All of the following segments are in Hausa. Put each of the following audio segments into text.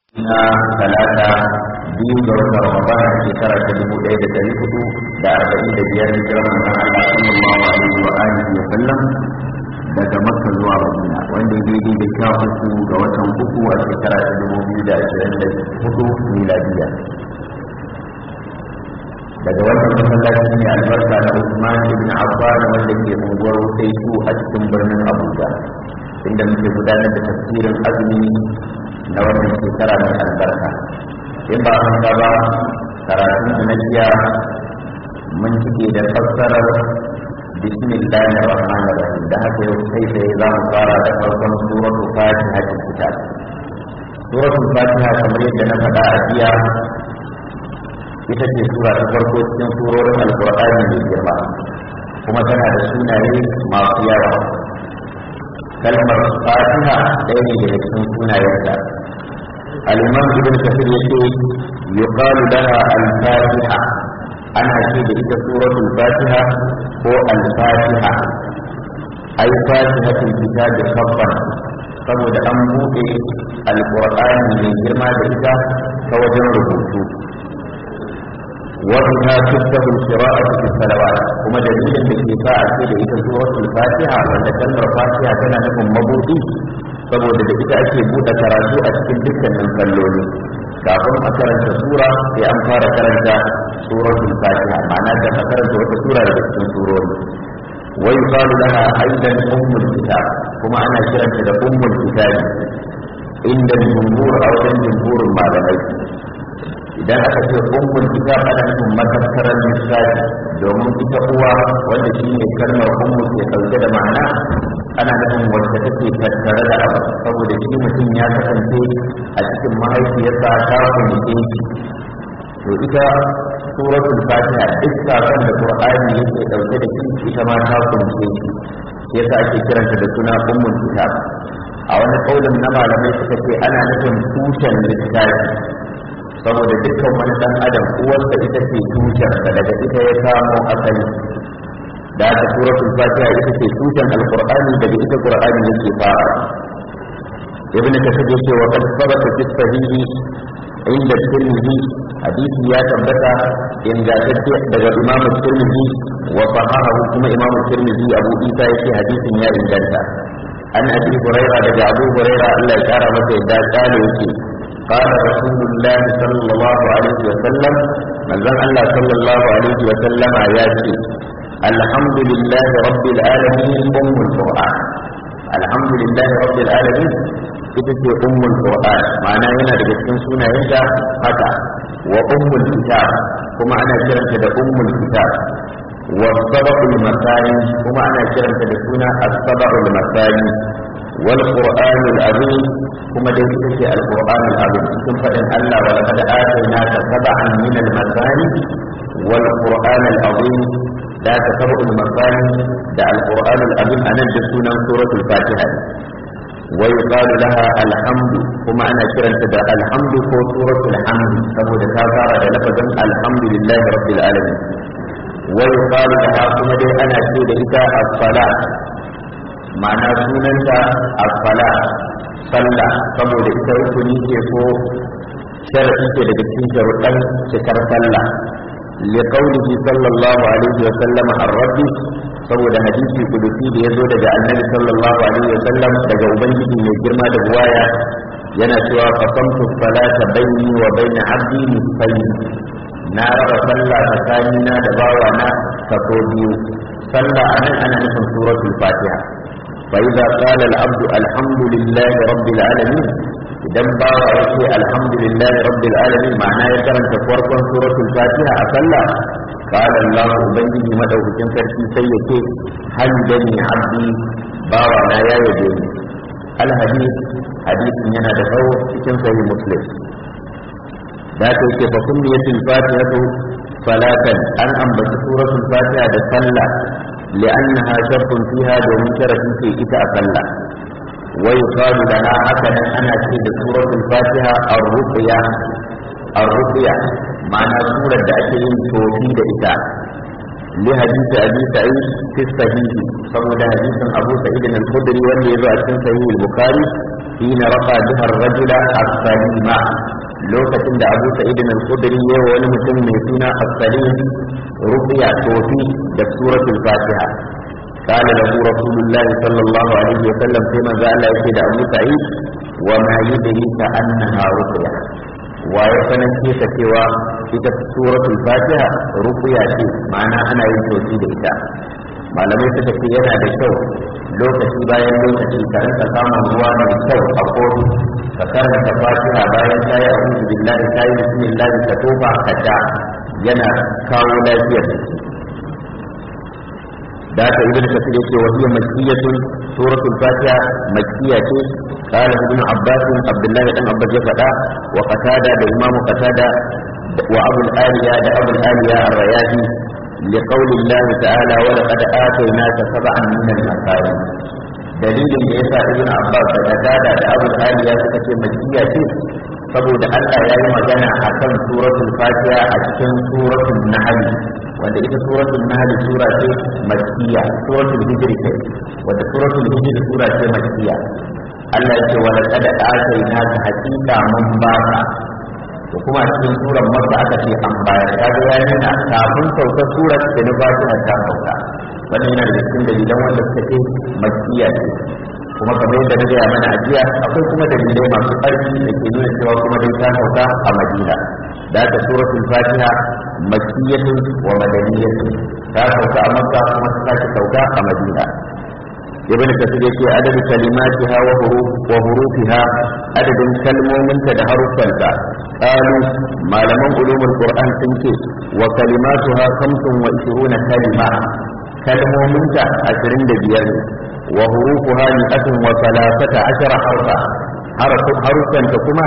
na talata biyu ga watan ramadan a shekara ta dubu ɗaya da ɗari hudu da arba'in da biyar hijirar manzon Allah sallallahu alaihi wa alihi wa sallam daga makka zuwa madina wanda ya daidai da sha uku ga watan uku a shekara ta dubu biyu da ashirin da hudu miladiya daga wannan masallaci ne albarka na Usman ibn Affan wanda ke unguwar Wutaitu a cikin birnin Abuja inda muke gudanar da tafsirin azumi na wannan shekara mai albarka in ba haka ba karatun da na jiya mun cike da fassarar bismillahir rahmanir rahim da haka yau kai sai za mu fara da farkon suratul fatiha ta kitab suratul fatiha kamar yadda na faɗa a jiya ita ce sura ta farko cikin surorin alkur'ani mai girma kuma tana da sunaye masu yawa kalmar fatiha ɗaya ne daga cikin sunayenta al-imam ibn kafir yace yuqalu laha al-fatiha ana ce da ita suratul fatiha ko al-fatiha ai fatihatul kitabi khabban saboda an buɗe alkur'ani mai girma da ita ta wajen rubutu وبها تفتح القراءة في الصلوات وما دليل في ساعة كده إذا سورة الفاتحة ولا كلمة الفاتحة كان لكم مبوطي saboda da ita ake buɗe karatu a cikin dukkanin kalloli kafin a karanta sura sai an fara karanta suratul fatiha ma'ana da ka karanta wata sura daga cikin surori wa yuqalu laha aidan ummul kitab kuma ana kiranta da ummul kitab inda jumhur a wajen jumhurin malamai idan aka ce ummul kitab ana nufin matattarar lissafi domin ita uwa wanda shi ne kalmar ummu ke ɗauke da ma'ana ana nufin wacce take tattare da abu saboda shi mutum ya kasance a cikin mahaifiyarsa ta kunce shi to ita suratul fatiha duk sakon da qur'ani yake ɗauke da shi ita ma ta kunce shi yasa ake kiranta da suna ummul kitab a wani kaulin na malamai suka ce ana nufin tushen littafi saboda dukkan wani dan adam uwarsa ita ce tushensa daga ita ya samo asali da aka suratul fatiha ita ce tushen alqur'ani daga ita qur'ani yake fara ibn kasir yace wa qad sabata fi sahihi inda tirmidhi hadisi ya tabbata ingantacce daga imam tirmidhi wa sahahu kuma imam tirmidhi abu isa yace hadisin ya inganta an abi hurairah daga abu hurairah Allah ya kara masa yadda kale yake قال رسول الله صلى الله عليه وسلم من ذن الله صلى الله عليه وسلم آياتي الحمد لله رب العالمين أم القرآن الحمد لله رب العالمين ita ce ummul qur'an ma'ana yana daga cikin sunayenta haka wa ummul kitab kuma ana kiranta da ummul kitab wa sabaqul masani kuma ana kiranta da suna as-sabaqul masani والقرآن العظيم كما دي تكي القرآن العظيم ثم فإن الله ولقد آتيناك سبعا من المثاني والقرآن العظيم لا تسبع المثاني دا القرآن العظيم أنا جسونا سورة الفاتحة ويقال لها الحمد كما أنا كرنت دا الحمد هو سورة الحمد كما تكاثر لفظا الحمد لله رب العالمين ويقال لها كما دي أنا كرنت الصلاة ma'ana sunanta asfala sallah saboda ita rukuni ce ko sharafi ce daga cikin sharuɗan cikar sallah li qawlihi sallallahu alaihi wa sallam ar-rabbi saboda hadisi kudusi da yazo daga annabi sallallahu alaihi wa sallam daga ubangiji mai girma da buwaya yana cewa qasamtu salata bayni wa bayna abdi nisfayn na raba sallah tsakanina da bawana kaso biyu sallah anan ana nufin suratul fatiha فإذا قال العبد الحمد لله رب العالمين idan bawa ya ce alhamdulillah rabbil alamin ma'ana ya karanta farkon suratul fatiha a sallah qala allah ubangiji madaukakin sarki sai ya ce hamdani abdi bawa na ya yabe ni al hadith hadithin yana da tsawo cikin sahih muslim da ta yake fa kunniyatul fatihatu salatan an ambaci suratul fatiha da sallah لأنها شرط فيها دومن شرط في إتاء صلى ويقال لنا هكذا أنا في سورة الفاتحة الرقية الرقية معنى سورة دأتين توفي إتاء لحديث أبي سعيد في الصحيح فمن حديث أبو سعيد الخدري والذي يروى في صحيح البخاري hina rafa biha ar-rajula as-salima lokacin da Abu Sa'id al-Khudri ya wani mutum mai suna as-salim ruqya tofi da suratul Fatiha قال له رسول الله صلى الله عليه وسلم فيما قال يكيد أبو سعيد وما يدريك أنها رقية ويسنن كيف سوى ita suratul fatiha ruqya ce ma'ana ana yin tosi da ita malamai suka ce yana da kyau lokaci bayan lokaci ka rinka samun ruwa mai kyau a kofi ka karanta fatiha bayan ta yi a'udhu billahi ta yi bismillah ka tofa ka sha yana kawo lafiyar jiki da haka ibn kasir yake wa hiya makkiyatun suratul fatiha makkiya ce قال ابن عباس عبد الله بن عباس يفدا وقتادة الإمام قتادة وأبو الآلية ده أبو الآلية الرياضي لقول الله تعالى ولقد آتيناك سبعا من المثاني dalilin da yasa ibn Abbas da Qatada da Abu Aliya suka ce makkiya ce saboda Allah ya yi magana akan suratul Fatiha a cikin suratul Nahl wanda ita suratul Nahl sura ce makkiya suratul Hijr ce wanda suratul Hijr sura ce makkiya Allah ya ce wa laqad atainaka haqiqa mun baka to kuma a cikin surar makka aka ce an bayar kaga ya nuna kafin sauka surar da na fatiha ta sauka wannan yana da cikin dalilan wanda suka ce makkiya ce kuma kamar yadda na gaya mana ajiya akwai kuma dalilai masu ƙarfi da ke nuna cewa kuma dai ta sauka a madina da ta suratul fatiha makkiyatun wa madaniyatun ta sauka a makka kuma ta sake sauka a madina ibn kasir yake adadin kalimatiha wa huruf wa hurufiha adadin kalmominta da haruffanta qalu malaman ulumul qur'an sun ce wa kalimatuha 25 kalima kalmominta 25 ne wa hurufuha mi'atun wa thalathata ashara harfa haruffanta kuma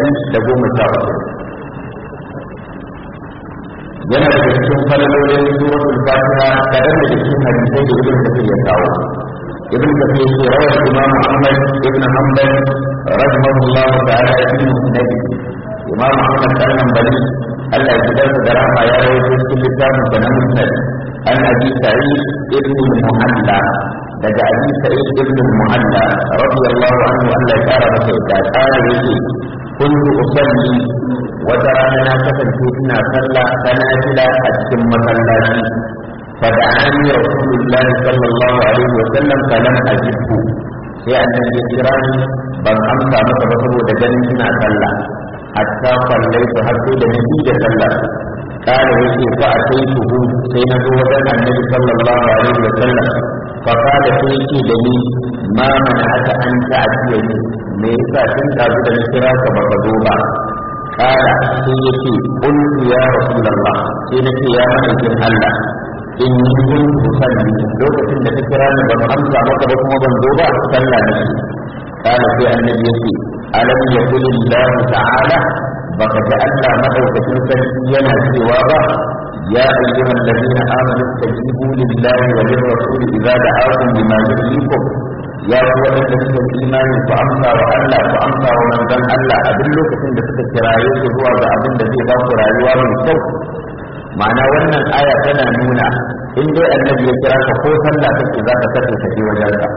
114 yana da cikin falalolin suratul fatiha kadan da cikin hadisai da ibn kasir ya kawo ابن كثير روى الإمام أحمد بن حنبل رحمه الله تعالى في مسنده إمام أحمد بن حنبل ألا يجدر دراما يا روي في كل كتاب من مسند عن أبي سعيد بن المعلى لدى أبي سعيد بن المعلى رضي الله عنه أن لا يكار بسيطة قال يجي كنت أصلي وترانا كفن فينا صلى فنازل أتم مسلاتي فدعاني رسول الله صلى الله عليه وسلم فلم أجبه sai annabi ya kira ni ban amsa masa ba saboda ganin ina sallah hatta sallai su har sai da nabi da sallah kare yake fa a sai su sai na zo wajen annabi sallallahu alaihi wa sallam fa kada sai yake da ni ma mana aka an ta'atiya ni me yasa tun dazu da na kira ka baka zo ba kala sai yake qultu ya rasulullah sai nake ya ma'aikin Allah in yi kun salli lokacin da ta kira ni ban amsa maka ba kuma ban zo ba sallah ne kana sai annabi yake alam yaqul Allah ta'ala baka ji Allah madaukakin sarki yana cewa ba ya ayyuhal ladina amanu tajibu lillahi wa lirrasul idza da'akum lima yuhyikum ya ku wadanda suka imani ku amsa wa Allah ku amsa wa manzon Allah a duk lokacin da suka kiraye ku zuwa ga abin da zai ba ku rayuwa mai kyau ma'ana wannan aya tana nuna in dai annabi ya kira ka ko sallah kake za ka kace ka je wajen ka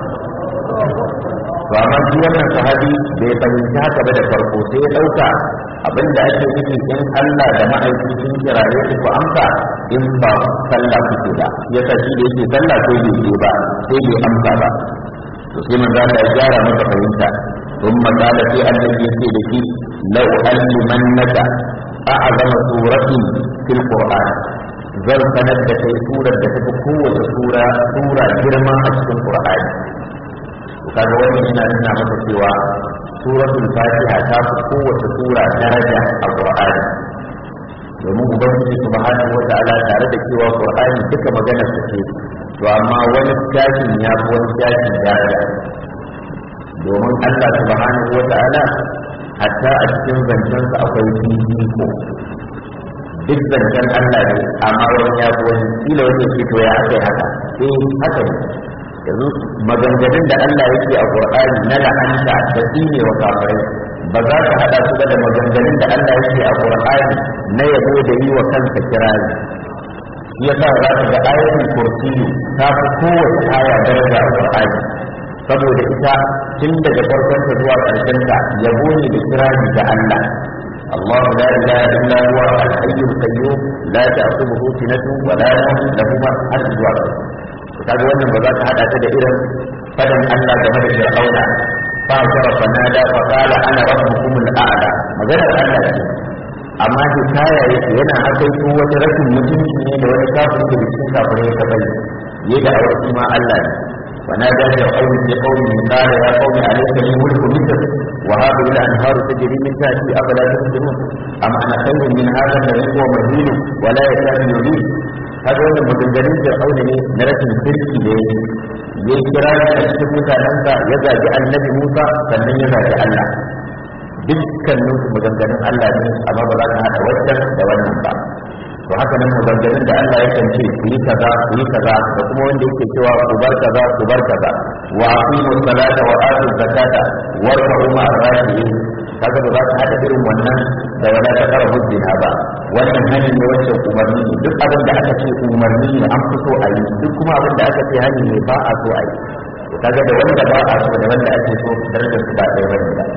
to amma shi wannan sahabi bai fahimci haka ba da farko sai ya dauka abinda ake nufi in Allah da ma'aiki sun kiraye ku ku amsa in ba sallah kuke ba yasa shi da yake sallah sai bai je ba sai bai amsa ba to sai manzo Allah ya gyara masa fahimta ثم قال في الذي يسير لك لو ألمنك أعظم سورة في القرآن zan sanar da kai surar da tafi kowace sura sura girma a cikin Qur'ani to kaga wannan yana nuna maka cewa suratul Fatiha ta fi kowace sura daraja a Qur'ani domin ubangiji subhanahu wata'ala tare da cewa Qur'ani duka maganar sa ce to amma wani shafin ya fi wani shafin daraja domin Allah subhanahu wata'ala hatta a cikin zancensa akwai fifiko duk zancen Allah ne amma wani ya fi wani kila wani ya fito ya aka haka eh haka ne yanzu maganganun da Allah yake a Qur'ani na la'anta da tsine wa kafirai ba za ka hada su da maganganun da Allah yake a Qur'ani na yabo da yi wa kansa kirari shi yasa za ka ga ayatul kursi ta fi kowace aya daraja a Qur'ani saboda ita tun daga farkon ta zuwa ƙarshen ta yabo ne da kirari ga Allah الله لا اله الا هو الحي القيوم لا تاخذه سنه ولا نوم له ما حد zuwa kaga wannan ba za ka hada ta da irin fadan Allah game da Fir'auna fa shara fanada fa qala ana rabbukum al-a'la maganar Allah ce amma shi kaya yake yana hakaito wata rashin mutunci ne da wani kafin da cikin kafirai ya taɓa yi da aure ma Allah ne ونادى فرعون في قومه قال يا قوم أليس لي ملك مصر وهذه الأنهار تجري من تحتي أفلا تبصرون أم أنا خير من هذا الذي هو مهين ولا يكاد يبين هذا هو المدنجرين فرعون ne na rashin kirki da ya kira a cikin mutanensa ya zagi annabi Musa sannan ya zagi Allah dukkanin su maganganun Allah ne amma ba za ka haɗa wancan da wannan ba to haka nan maganganun da Allah ya kance ku yi kaza ku yi kaza da kuma wanda yake cewa ku bar kaza ku bar kaza wa aqimu salata wa atu zakata warfa'u ma ar-rafi'in kaga ba za ka hada irin wannan da wala ta kara hujjina ba wannan hani ne wancan umarni ne duk abin da aka ce umarni ne an fito a yi duk kuma abin da aka ce hani ne ba a so a yi to kaga da wanda ba a so da wanda ake so darajar su ba ɗaya bane ba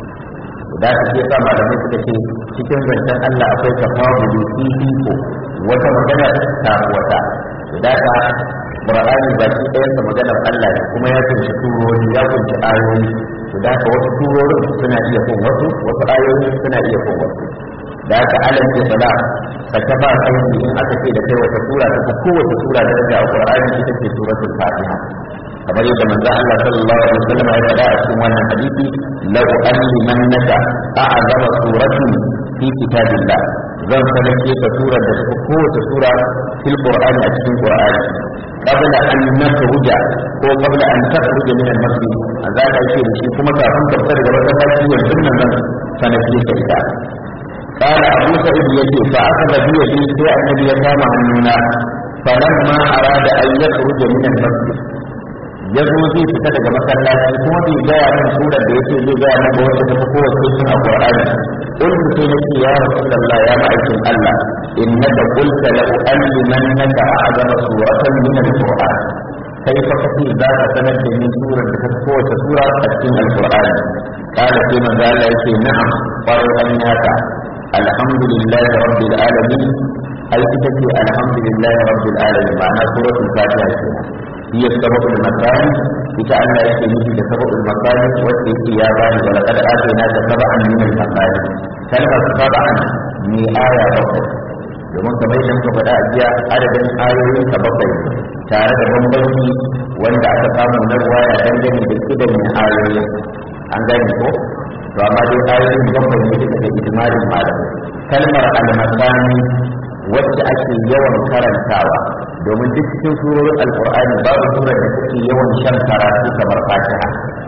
da su ke sa malamai suka ce cikin zancen Allah akwai tafawuli fifiko wata magana ta wata da ka Qur'ani ba shi ɗayan sa maganar Allah ne kuma ya kunshi turori ya kunshi ayoyi to da ka wasu turorin suna iya kun wasu wasu ayoyi suna iya kun wasu da ka alam ke sala ka ta ba kai in aka ce da kai wata sura ta kowace sura da ta Qur'ani ita ce suratul Fatiha kamar yadda manzo Allah sallallahu alaihi wasallam ya faɗa a cikin wannan hadisi law allimannaka a'zama suratin fi kitabillah zan sanake ka surar da ta kowace sura fil qur'ani a cikin qur'ani qabla an nakhruja ko qabla an takhruja min al-masjid azza ka ce da shi kuma kafin ka fita daga masallaci yanzu nan nan sanake ka ita قال أبو سعيد يجي فأخذ بيدي في النبي كان عننا فلما أراد أن يخرج من المسجد ya zo zai fita daga masallaci kuma bai gaya min surar da yake zai gaya min wacce ta fi kowace cikin alqur'ani in sai nake ya rasulullah ya ma'aikin Allah innaka qulta la u'allimannaka a'zama suratan min alqur'an kai fa kace za ka sanar da ni surar da ta fi kowace sura a cikin alqur'ani kala sai manzo Allah yake na'am farai an yaka alhamdulillahi rabbil alamin ai ita ce alhamdulillahi rabbil alamin ma'ana suratul fatiha kenan هي السبب المكاني بكأن يكفي في سبب المكاني والتي يا بني ولقد آتيناك سبعا من المكاني كلمة سبعا من آية بقر domin kamar yadda muka faɗa a jiya adadin ayoyin ka bakwai tare da bambanci wanda aka samu na ruwaya dangane da kidan mai ayoyin an gane ko to amma dai ayoyin bakwai ne daga ijmalin malam kalmar al-masani wacce ake yawan karantawa domin duk cikin surorin alkur'ani babu surar da take yawan shan karatu kamar fatiha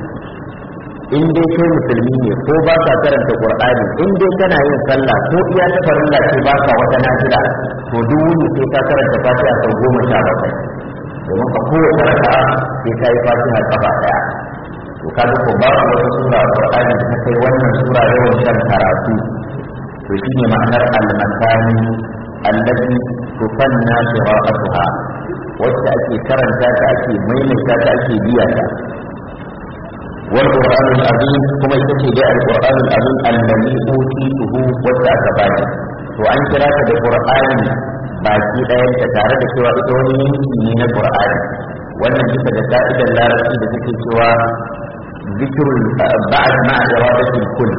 in dai kai musulmi ne ko ba ka karanta qur'ani in dai kana yin sallah ko iya ta farilla ce ba ka wata nafila to duk wuni sai ka karanta fatiha sau goma sha bakwai domin a kowace raka'a sai ka yi fatiha kafa daya to kaga ko babu wata sura alkur'ani da ta kai wannan sura yawan shan karatu to shine ma'anar al-masani allati tufanna qira'atuha wacce ake karanta ta ake maimaita ta ake biya ta wal qur'an al-azim kuma ita ce dai al-qur'an al-azim allazi utituhu wacce aka bani to an kira ta da qur'ani baki ɗayan ta tare da cewa ita wani yanki ne na qur'ani wannan bisa da ka'idar larabci da take cewa zikrul ba'd ma'a iradatil kull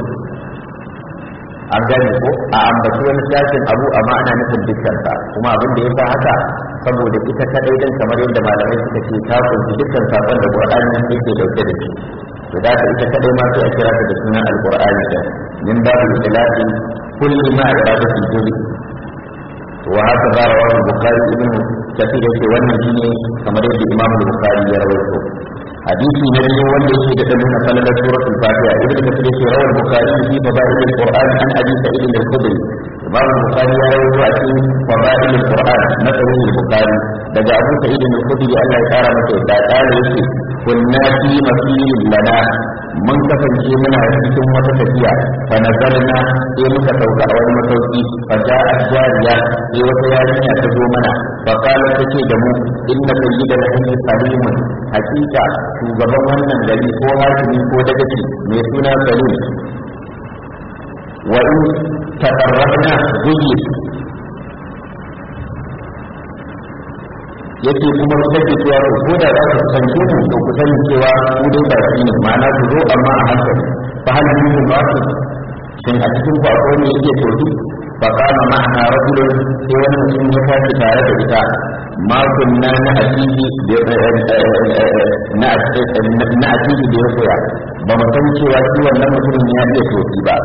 an gane ko a ambaci wani sashen abu amma ana nufin dukkansa kuma abin da ya sa haka saboda ita kadai din kamar yadda malamai suka ce ta kunshi dukkan sakon da qur'ani yake dauke da shi to da ka ita kadai ma sai a kira ta da sunan alqur'ani da min babu ilahi kulli ma iradatu juli wa haka da rawahu bukhari ibn kathir yake wannan shine kamar yadda imam bukhari ya rawaito hadisi na biyu wanda yake da nuna falalar suratul fatiha ibnu kathir yake rawar bukhari fi fadail alquran an abi sa'id al-khudri imam bukhari ya rawaito a cikin fadail alquran na sahih bukhari daga abu sa'id al-khudri Allah ya kara masa da kare yake kunna fi masirin lana mun kasance muna cikin wata tafiya fa nazarna sai muka sauka a wani masauki fa ja'at jariya sai wata yarinya ta zo mana fa qala tace da mu inna sayyidal hayy salimun hakika shugaban wannan gari ko hakimi ko dagaci mai suna salim wa in taqarrabna guyyi yake kuma su take cewa to ko da za ku sanke mu to ku sani cewa ku dai ba shi ne ma'ana ku zo amma a hankali fa hal min ba su shin a cikin ku akwai ne yake tofi fa kana ma'ana rajulun sai wani mutum ya tashi tare da ita ma kunna na atiji na na atiji da ya koya ba mu san cewa shi wannan mutumin ya iya tofi ba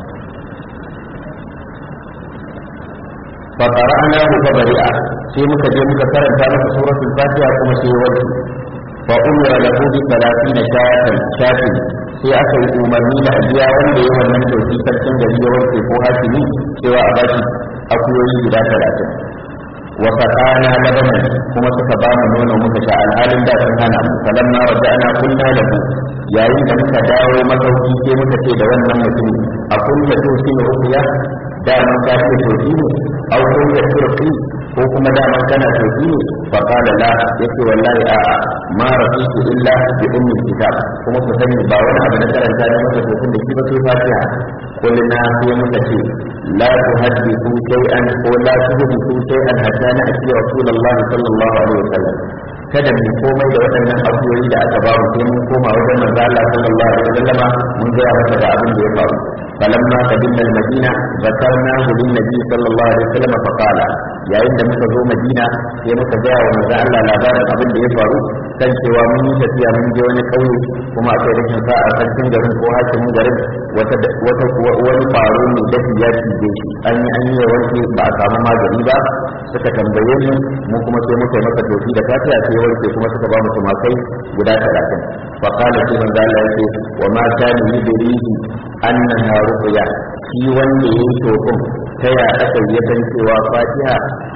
fa qara'nahu fa bari'a sai muka je muka karanta masa suratul fatiha kuma sai wani fa umira lahu bi 30 shatan shatin sai aka yi umarni da abiya wanda ya wannan dauki sarkin gari ya wanke ko hakimi cewa a bashi akuyoyi guda 30 wa fatana labanan kuma suka ba mu nono muka sha alhalin da sun hana mu falamma raja'na kunna lahu yayin da muka dawo masauki sai muka ce da wannan mutum a kunta to shi ne ruqya da man ka ce to shi ne au kunta turqi ko kuma dama kana tofi ne fa qala la yace wallahi a ma rafitu illa bi ummi kitab kuma ku sani ba wani abu na karanta ne maka tofin da shi ba sai fatiha kullina sai muka ce la tuhaddithu shay'an ko la tuhaddithu shay'an hatta na ati rasulullah sallallahu alaihi wasallam kada mu komai da waɗannan abubuwa da aka ba mu sai mun koma wajen manzo Allah sallallahu alaihi wasallama mun ga masa da abin da ya faru فلما قدمنا المدينة ذكرناه للنبي صلى الله عليه وسلم فقال يا إن muka zo Madina sai muka gaya wa manzo Allah labarin abin da ya faru kan cewa mun yi tafiya mun je wani kauye kuma akwai rashin sa'a sarkin garin ko hakimin garin wata wata wani faro ne da ya cije shi an yi an yi wanke ba a samu magani ba suka tambaye mu mu kuma sai muka yi masa tofi da fatiha sai warke kuma suka ba mu tumakai guda 30 fa qala sai manzo Allah yake wa ma kana yudrihi annaha ruqya shi wanda yayi tofin ta ya aka yi san cewa fatiha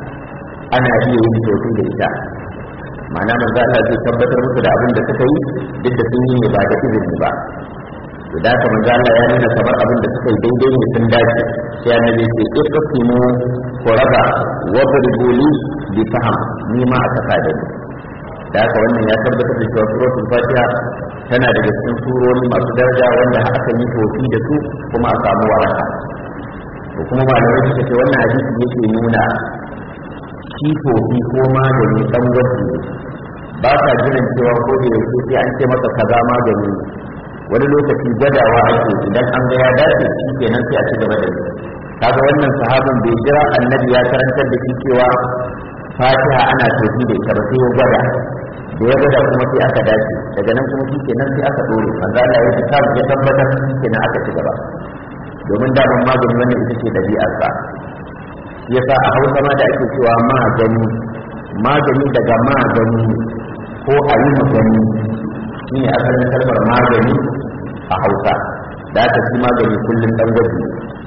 ana iya yin tofi da ita ma'ana manzo Allah zai tabbatar musu da abin da suka yi duk da sun yi ne ba da izini ba to da haka manzo Allah ya nuna kamar abin da suka yi daidai ne sun dace sai annabi ya ce iqsimu quraba wa burguli bi faham ni ma aka kada ni da haka wannan ya tabbatar da cewa suratul fatiha tana daga cikin surori masu daraja wanda aka yi tofi da su kuma a samu waraka to kuma malamai suka ce wannan hadisi yake nuna shi tofi ko magani dan gwaji ba ka jiran cewa ko da yake sai an ce maka kaza magani wani lokaci gwadawa ake idan an ga ya dace shi kenan sai a ci gaba da yi kaga wannan sahabin bai jira annabi ya karantar da shi cewa fatiha ana tofi da ita ba sai ya gwada da ya gwada kuma sai aka dace daga nan kuma shi kenan sai aka dore manzo Allah ya ta ya tabbatar kenan aka ci gaba domin daman magani wannan ita ce dabi'ar sa yasa a Hausa ma da ake cewa magani magani daga magani ko a yi magani shine asalin kalmar magani a Hausa da aka ci magani kullum dan gwaji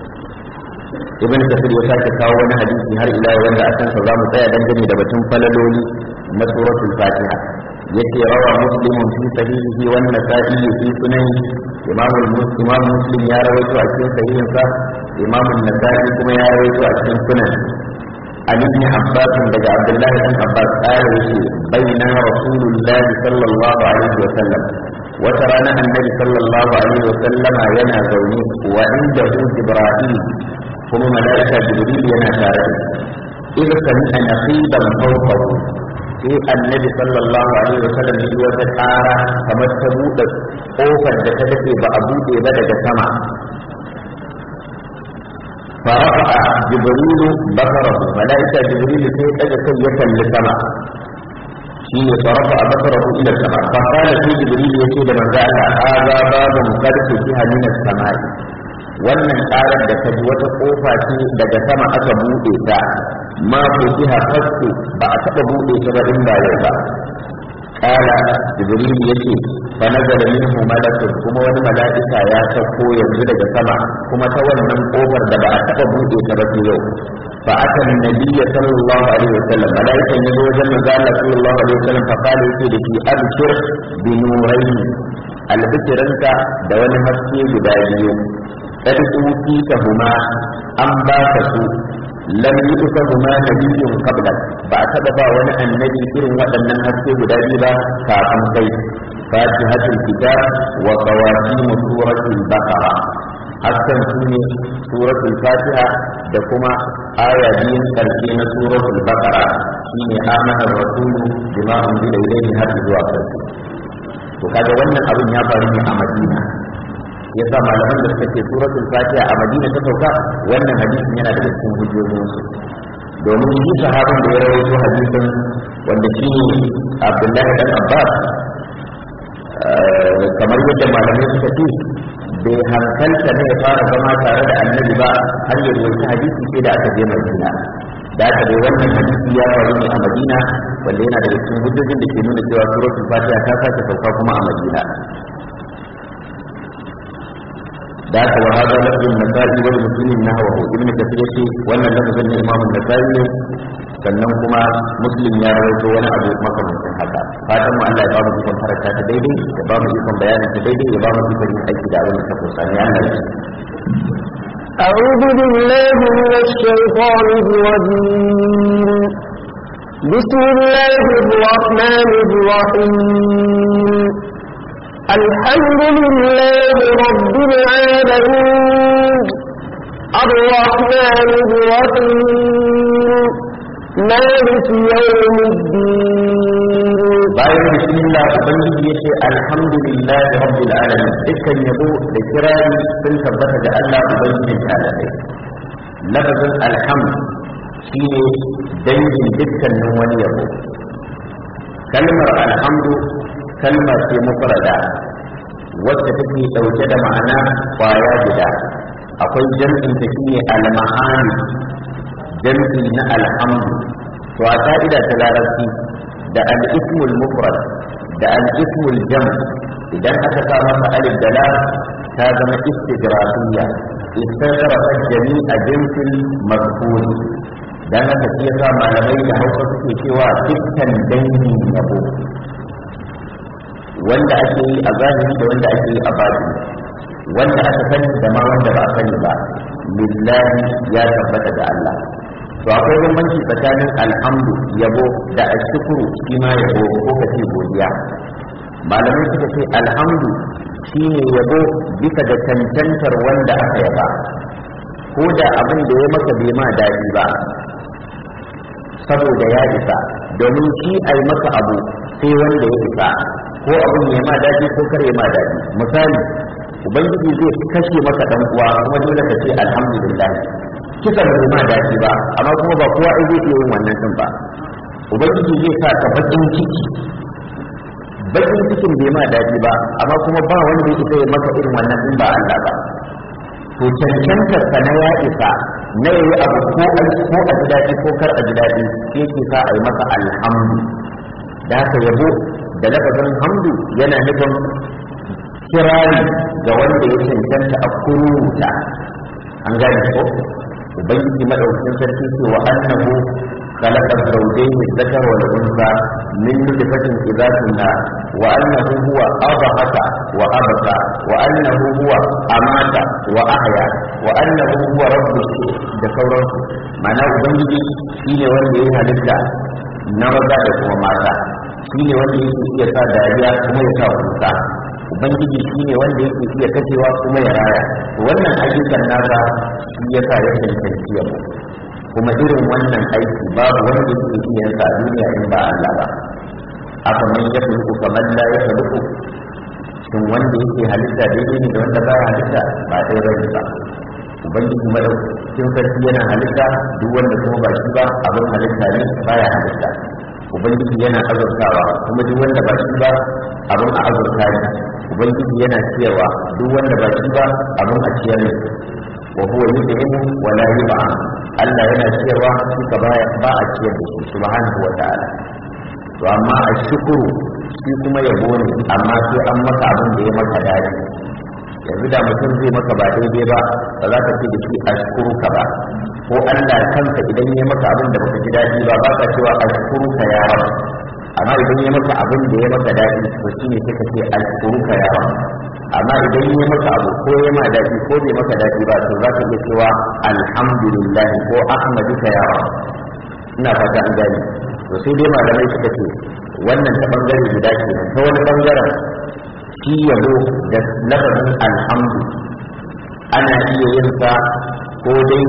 ibn kasir ya sake kawo wani hadisi har ila wanda a kansa za mu tsaya dangane da batun falaloli na suratul fatiha yace rawa muslimun fi sahihihi wa nasa'i fi sunani imam imam muslim ya rawaito a cikin sahihin sa imam nasa'i kuma ya rawaito a cikin sunan Ali ibn Abbas daga Abdullah ibn Abbas qala yace baina rasulullah sallallahu alaihi wa sallam wata rana annabi sallallahu alaihi wa sallama yana zaune wa inda Jibril kuma mala'ika Jibril yana tare da إذا سمع نقيبا فوقه sai annabi sallallahu alaihi wasallam ya yi wata ƙara kamar ta buɗe ƙofar da ta dace ba a buɗe ba daga sama فرفع جبريل بصره ملائكة جبريل في أجل يكن لسما شيء فرفع بصره إلى السماء فقال في جبريل يشيد من ذاك هذا باب قد فتح من السماء wannan ƙarar da ta ji wata ƙofa ce daga sama aka buɗe ta ma ku jiha fasu ba a taɓa buɗe ta ba in ba yau ba kala jibril yace fa nazala minhu malakun kuma wani mala'ika ya sauko yanzu daga sama kuma ta wannan kofar da ba a taba buɗe ta ba yau fa aka nabiyya sallallahu alaihi wasallam mala'ikan ya zo wajen manzo Allah sallallahu alaihi wasallam fa kala yace da shi abshir bi nurayn albikiranka da wani haske guda biyu kad ka huma an ba ka su lam yuka huma nabiyyun qabla ba a taba ba wani annabi irin waɗannan haske guda biyu ba kafin kai fatihatul kitab wa qawatim suratul baqara hasken su ne suratul fatiha da kuma aya biyun karshe na suratul baqara shine amana rasulu bima unzila ilayhi har zuwa karshe to kaga wannan abin ya faru ne a madina yasa malaman da suka ce suratul fatiha a madina ta sauka wannan hadisin yana daga cikin hujjojin su domin shi sahabin da ya rawaito hadisin wanda shi ne abdullahi dan abbas kamar yadda malamai suka ce bai hankalta ne ya fara zama tare da annabi ba har ya rawaita hadisi sai da aka je madina da aka dai wannan hadisi ya faru ne a madina wanda yana daga cikin hujjojin da ke nuna cewa suratul fatiha ta sake sauka kuma a madina da aka wa hada lafzin nasa'i wal muslimin nahwahu ibnu kathir yace wannan lafzin ne imamu nasa'i ne sannan kuma muslim ya rawaito wani abu makamancin haka fatan mu Allah ya ba mu ikon faranta ta daidai ya ba mu ikon bayanin ta daidai ya ba mu ikon yin aiki da abin da ta kusa ne Allah ya أعوذ بالله من الشيطان الرجيم بسم الله الرحمن الرحيم الحمد لله رب العالمين الرحمن الرحيم مالك يوم الدين bayan bismillah ubangiji ya ce alhamdulillah rabbil alamin dukkan yabo da kirari sun tabbata da Allah ubangijin talabai lafazin alhamd shine dangin dukkanin wani yabo kalmar alhamdu kalma ce mufrada wacce take dauke da ma'ana kwaya guda akwai jam'in ta shine al-ma'ani jam'i na alhamdu to a ka'ida ta larabci da al-ismul mufrad da al-ismul jam idan aka sa masa alif da lam ta zama istigrafiyya istagrafa jami'a jinsil mazkur dan haka shi yasa malamai da Hausa suke cewa dukkan dangin yabo wanda ake yi a zahiri da wanda ake yi a batini wanda aka sani da ma wanda ba a sani ba lillahi ya tabbata da Allah to akwai bambanci tsakanin alhamdu yabo da ashkuru shi ma yabo ko kace godiya malamai suka ce alhamdu shine yabo bisa da cancantar wanda aka yaba ko da abin da ya maka bai ma daɗi ba saboda ya isa domin shi a yi maka abu sai wanda ya isa ko abin ya ma daɗi ko kar ya ma daɗi misali ubangiji zai kashe maka dan uwa kuma dole ka ce alhamdulillah kisan bai ma daɗi ba amma kuma ba kowa ai zai iya yin wannan din ba ubangiji zai sa ka bakin ciki bakin cikin bai ma daɗi ba amma kuma ba wanda ya isa ya maka irin wannan din ba Allah ba to cancantar ka na ya isa na yayi abu ko a ko a ji daɗi ko kar a ji daɗi sai ke sa a yi masa alhamdu da haka yabo da lafazin hamdu yana nufin kirari ga wanda ya cancanta a kuruta an gane ko ubangiji madaukakin sarki ce wa annahu خلق الزوجين الذكر والانثى من نطفة إذا كنا وأنه هو أضحك وأبكى وأنه هو أمات وأحيا وأنه هو رب الشيء da sauransu ma'ana ubangiji shine wanda ya halitta na maza da kuma mata shine wanda yake iya sa dariya kuma ya sa kuka ubangiji shine wanda yake iya kashewa kuma ya raya wannan ayyukan nasa shi yasa ya cancanci yabo kuma irin wannan aiki babu wanda yake iya yin sa a duniya in ba Allah ba aka man ya fulku kamar la ya fulku shin wanda yake halitta daidai ne da wanda baya halitta ba ɗaya bane ba ubangiji madaukakin sarki yana halitta duk wanda kuma ba shi ba abin halitta ne baya halitta ubangiji yana azurtawa kuma duk wanda ba shi ba abin a azurta ne ubangiji yana ciyarwa duk wanda ba shi ba abin a ciyar ne wa huwa yud'imu wa la yud'am Allah yana ciyarwa shi ka ba ba a ciyar da shi subhanahu wa ta'ala to amma a shukuru shi kuma yabo ne amma sai an maka abin da ya maka daɗi yanzu da mutum zai maka ba daidai ba ba za ka ce da shi ashkuruka ba ko Allah kanka idan ya maka abin da baka ji daɗi ba ba ka cewa ashkuruka ya rab amma idan ya maka abin da ya maka daɗi to shine sai ka ce ashkuruka ya rab amma idan ya maka abu ko ya ma daɗi ko bai maka daɗi ba to za ka iya cewa alhamdulillah ko ahmaduka ya rab ina fata an gani to sai dai malamai suka ce wannan ta bangare guda ke ta wani bangaren shi yabo da lafazin alhamdu ana iya yin sa ko dai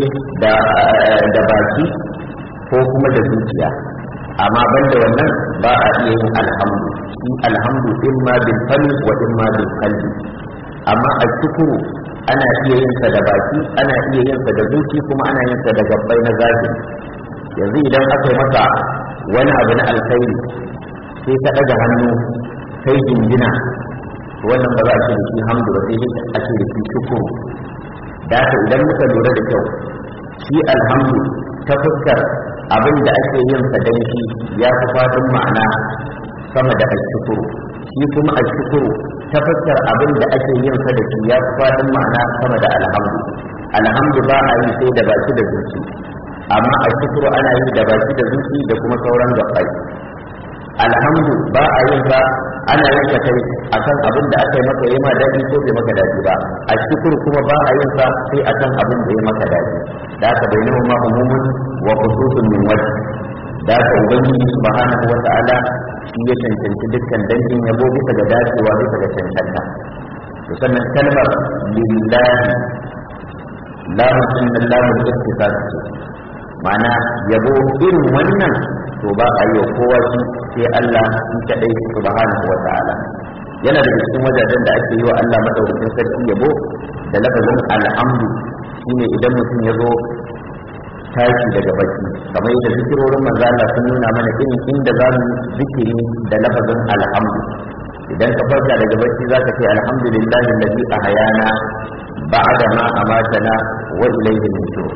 da baki ko kuma da zuciya amma banda wannan ba a iya yin alhamdu shi alhamdu in ma bil fali wa in ma bil qalbi amma a shukuru ana iya yin sa da baki ana iya yin sa da zuci kuma ana yin sa da gabbai na zahiri yanzu idan aka yi maka wani abu na alkhairi sai ka ɗaga hannu kai jingina wannan ba za a ce da shi hamdu ba sai dai a ce da shi shukuru da haka idan muka lura da kyau shi alhamdu ta fuskar abin da ake yin sa dan shi ya fi fadin ma'ana sama da ashukuru shi kuma ashukuru ta fuskar abin da ake yin sa da shi ya fi fadin ma'ana sama da alhamdu alhamdu ba a yi sai da baki da zuci amma ashukuru ana yi da baki da zuci da kuma sauran gabbai alhamdu ba a yin ba ana yin ka kai akan abin da aka yi maka yi ma daɗi ko bai maka daɗi ba a shukuru kuma ba a yin sa sai akan abin da ya maka daɗi da aka bai nuna ma umumun wa khususun min wajh da aka ubangiji subhanahu wa ta'ala shi ya cancanci dukkan dangin yabo bisa ga dacewa bisa ga cancanta to sannan kalmar lillahi lamun sunan lamun istifat ce ma'ana yabo irin wannan to ba a yi wa kowa shi sai Allah shi kadai subhanahu wa ta'ala yana daga cikin wajajen da ake yi wa Allah madaukakin sarki yabo da lafazin alhamdu shine idan mutum ya zo tashi daga baki kamar yadda zikirorin manzo Allah sun nuna mana irin inda za mu zikiri da lafazin alhamdu idan ka farka daga bacci zaka ce alhamdulillahi allazi ahyana ba'da ma amatana wa ilayhi nushur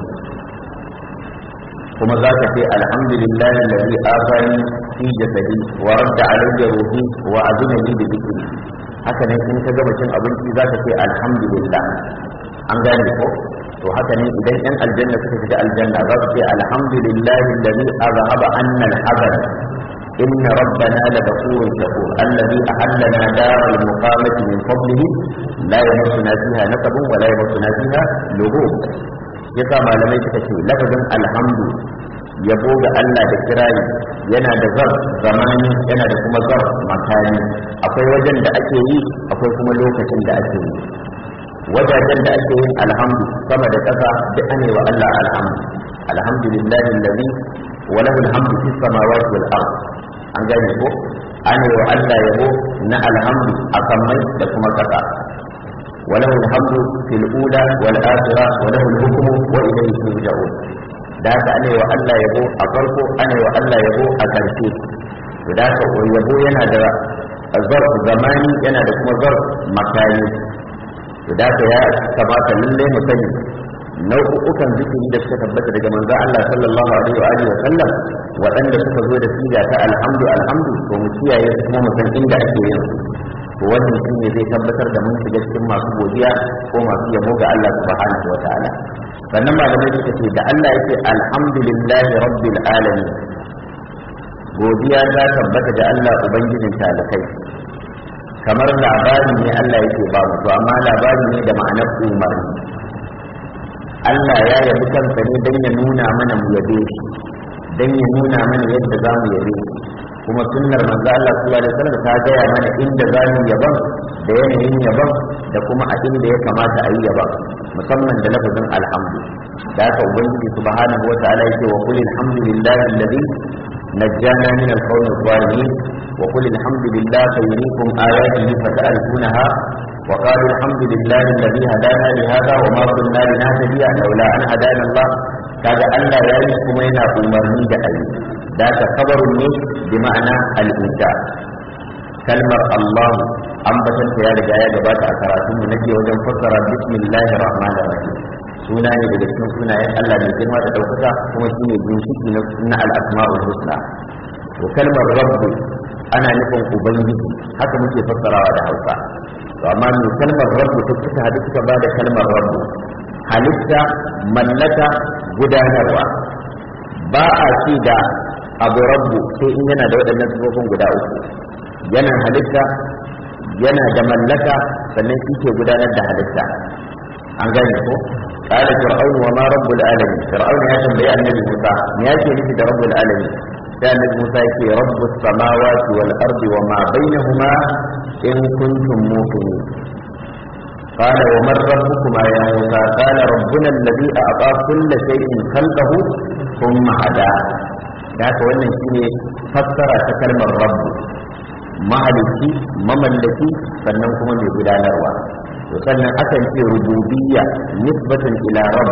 kuma za ka ce alhamdulillahi alladhi afani fi jasadi wa radda alayya ruhi wa azina li bi dhikri haka ne in ka gama cin abinci za ka ce alhamdulillah an gane ko to haka ne idan yan aljanna suka shiga aljanna za su ce alhamdulillahi alladhi azhaba anna al-hazan إن ربنا لغفور شكور الذي أحلنا دار المقامة من فضله لا يمسنا فيها نسب ولا يمسنا فيها لغوب yasa malamai suka ce lafazin alhamdu yabo ga Allah da kirayi yana da zar zamani yana da kuma zar makani akwai wajen da ake yi akwai kuma lokacin da ake yi wajajen da ake yin alhamdu sama da ƙasa duk ane wa Allah alhamdu alhamdulillahi allazi wa lahu alhamdu fis samawati wal ard an gane ko ane wa Allah yabo na alhamdu a sammai da kuma ƙasa وله الحمد في الأولى والآخرة وله الحكم وإليه ترجعون da haka ana wa Allah yabo a farko ana wa Allah yabo a ƙarshe da haka yabo yana da zarf zamani yana da kuma zarf makani da haka ya kamata lallai mu sani nau'ukan zikiri da suka tabbata daga manzon Allah sallallahu alaihi wa alihi wa sallam waɗanda suka zo da siga ta alhamdu alhamdu to mu kiyaye kuma mu san inda ake yin to wannan shi ne zai tabbatar da mun shiga cikin masu godiya ko masu yabo ga Allah subhanahu wa ta'ala sannan malamai suka ce da Allah yake alhamdulillahi rabbil alamin godiya ta tabbata da Allah ubangijin talakai kamar labari ne Allah yake ba mu to amma labari ne da ma'anar umarni Allah ya yabi kansa ne don ya nuna mana mu yabe shi don ya nuna mana yadda za mu yabe shi kuma sunnar manzo Allah sallallahu alaihi wasallam ta gaya mana inda za mu yaban da yanayin yaban da kuma a inda ya kamata a yi yaban musamman da lafazin alhamdu da haka ubangiji subhanahu wa ta'ala yake wa qul alhamdulillahi alladhi najjana min al-qawmi adh-dhalimin wa qul alhamdulillahi sayuriikum ayatihi fata'rifunaha وقالوا الحمد لله الذي هدانا لهذا وما كنا لنهتدي لولا ان هدانا الله kaga Allah ya yi kuma yana umarni da ayi da ka kabarun ne bi ma'ana al-insa kalmar Allah ambatan ta ya riga ya gabata a karatun mu nake wajen fassara bismillahir rahmanir rahim suna ne daga cikin sunayen Allah mai girma da daukaka kuma shine ginshiki na al-asma'ul husna to kalmar rabbu ana nufin ubangiji haka muke fassarawa da hausa to amma mai kalmar rabbu ta suka hadu suka ba da kalmar rabbu halitta mallaka gudanarwa ba a ci da abu rabbu sai in yana da waɗannan sifofin guda uku yana halitta yana da mallaka sannan shi ke gudanar da halitta an gane ko قال فرعون وما رب العالمين فرعون يا تنبيه النبي موسى ما يأتي نفي رب العالمين كان النبي موسى يأتي رب السماوات والأرض وما بينهما إن كنتم موقنين قال ومن ربكما يا موسى قال ربنا الذي أعطى كل شيء خلقه ثم هدى ذاك wannan shine fassara ta kalmar rabbu mahalicci mamallaki sannan kuma mai gudanarwa to sannan akan ce rububiyya nisbatan ila rabb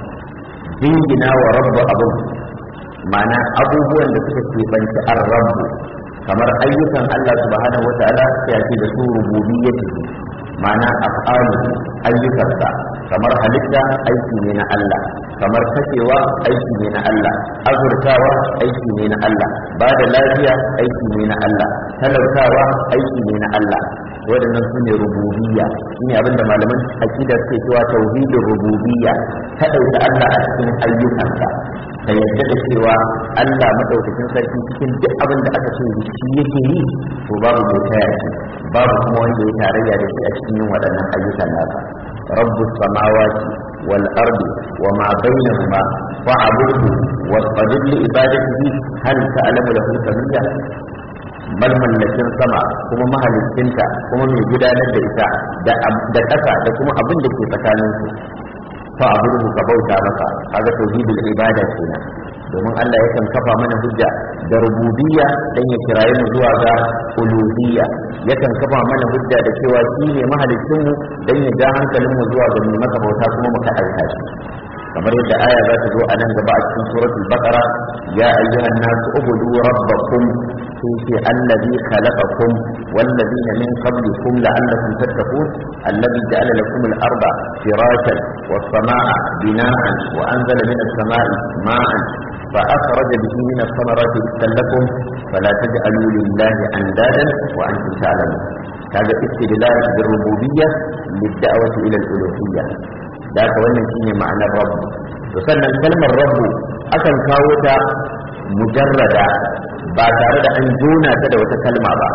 jingina wa rabbu abun ma'ana abubuwan da suka keɓanci an rabbu kamar ayyukan Allah subhanahu wata'ala sai ake da su rububiyyati ma'ana af'alu ayyukansa kamar halitta aiki ne na Allah kamar kashewa aiki ne na Allah azurtawa aiki ne na Allah ba da lafiya aiki ne na Allah talautawa aiki ne na Allah waɗannan su ne rububiyya shi ne abinda malaman akida suke cewa tauhidin rububiyya ta ɗauki Allah a cikin ayyukansa ka yadda da cewa Allah madaukakin sarki cikin duk abin da aka ce shi yake yi to babu mai taya shi babu kuma wanda ya tarayya da shi a cikin yin waɗannan ayyukan nasa rabbus samawati wal ardi wa ma bainahuma fa'budhu wasbir li ibadatihi hal ta'lamu lahu samiyya malmallakin sama kuma mahalicinta kuma mai gudanar da ita da ƙasa da kuma abin da ke tsakaninsu fa abudu ka bauta masa kaga tauhidul ibada kenan domin Allah yakan kafa mana hujja da rububiyya dan ya kiraye mu zuwa ga uluhiyya yakan kafa mana hujja da cewa shi ne mahalicin mu dan ya ja hankalin mu zuwa ga mu masa bauta kuma mu aika shi kamar yadda aya za ta zo a nan gaba a cikin suratul baqara ya ayyuhan nasu ubudu rabbakum sun ce allazi khalaqakum wallazina min qablikum la'allakum tattaqun allazi ja'ala lakum al-arda firashan was-samaa'a bina'an wa anzala minas samaa'i ma'an فأخرج به من الثمرات رزقا لكم فلا تجعلوا لله أندادا وأنتم تعلمون هذا استدلال بالربوبية للدعوة إلى الألوهية ذاك wannan shine ma'anar rabb to sannan kalmar rabb akan kawo ta mujarrada ba tare da an jona ta da wata kalma ba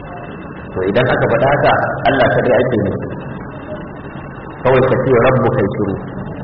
to idan aka faɗa haka Allah kadai ake nufi kawai ka ce rabbu kai shiru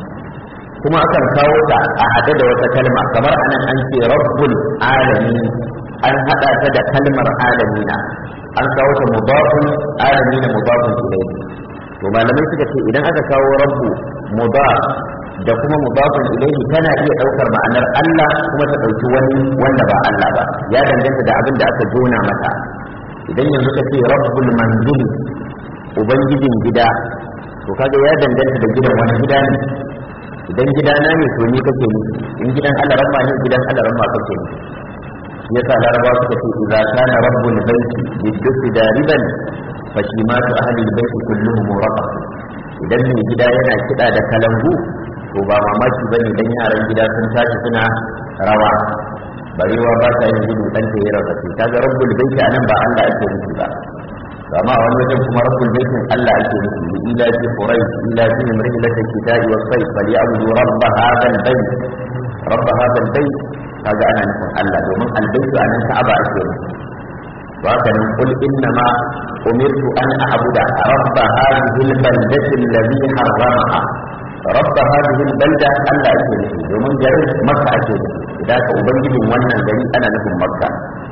kuma akan kawo ta a haɗe da wata kalma kamar anan an ce rabbul alamin an haɗa ta da kalmar alamina an kawo ta mudafun alamina mudafun ilayhi to malamai suka ce idan aka kawo rabbu mudaf da kuma mudafun ilayhi tana iya ɗaukar ma'anar Allah kuma ta ɗauki wani wanda ba Allah ba ya danganta da abin da aka jona mata idan yanzu ka ce rabbul manzili ubangijin gida to kaga ya danganta da gidan wani gida ne idan gida na ne to ni kake ni in gidan alaramma ne gidan alaramma kake ni shi yasa larabawa suka ce idza kana rabbul baiti biddusi dariban fa shimatu ahli albayti kulluhum raqab idan mai gida yana kida da kalangu to ba mamaki bane dan yaran gida sun tashi suna rawa barewa ba ta yin gudu dan ta yi rarrafe kaga rabbul baiti anan ba Allah ake nufi ba amma a wani wajen kuma rabbul baitin Allah ake nufi li ila fi quraish ila fi rihlati kitabi was sayf fal ya'budu rabb hadha al bayt rabb hadha al bayt kaga ana nufin Allah domin al bayt anan Ka'aba ake nufi to haka nan qul inna ma umirtu an a'budu rabb hadhihi al baldati alladhi harramaha rabb hadhihi al balda Allah ake nufi domin garin Makka ake nufi idan ka ubangijin wannan gari ana nufin Makka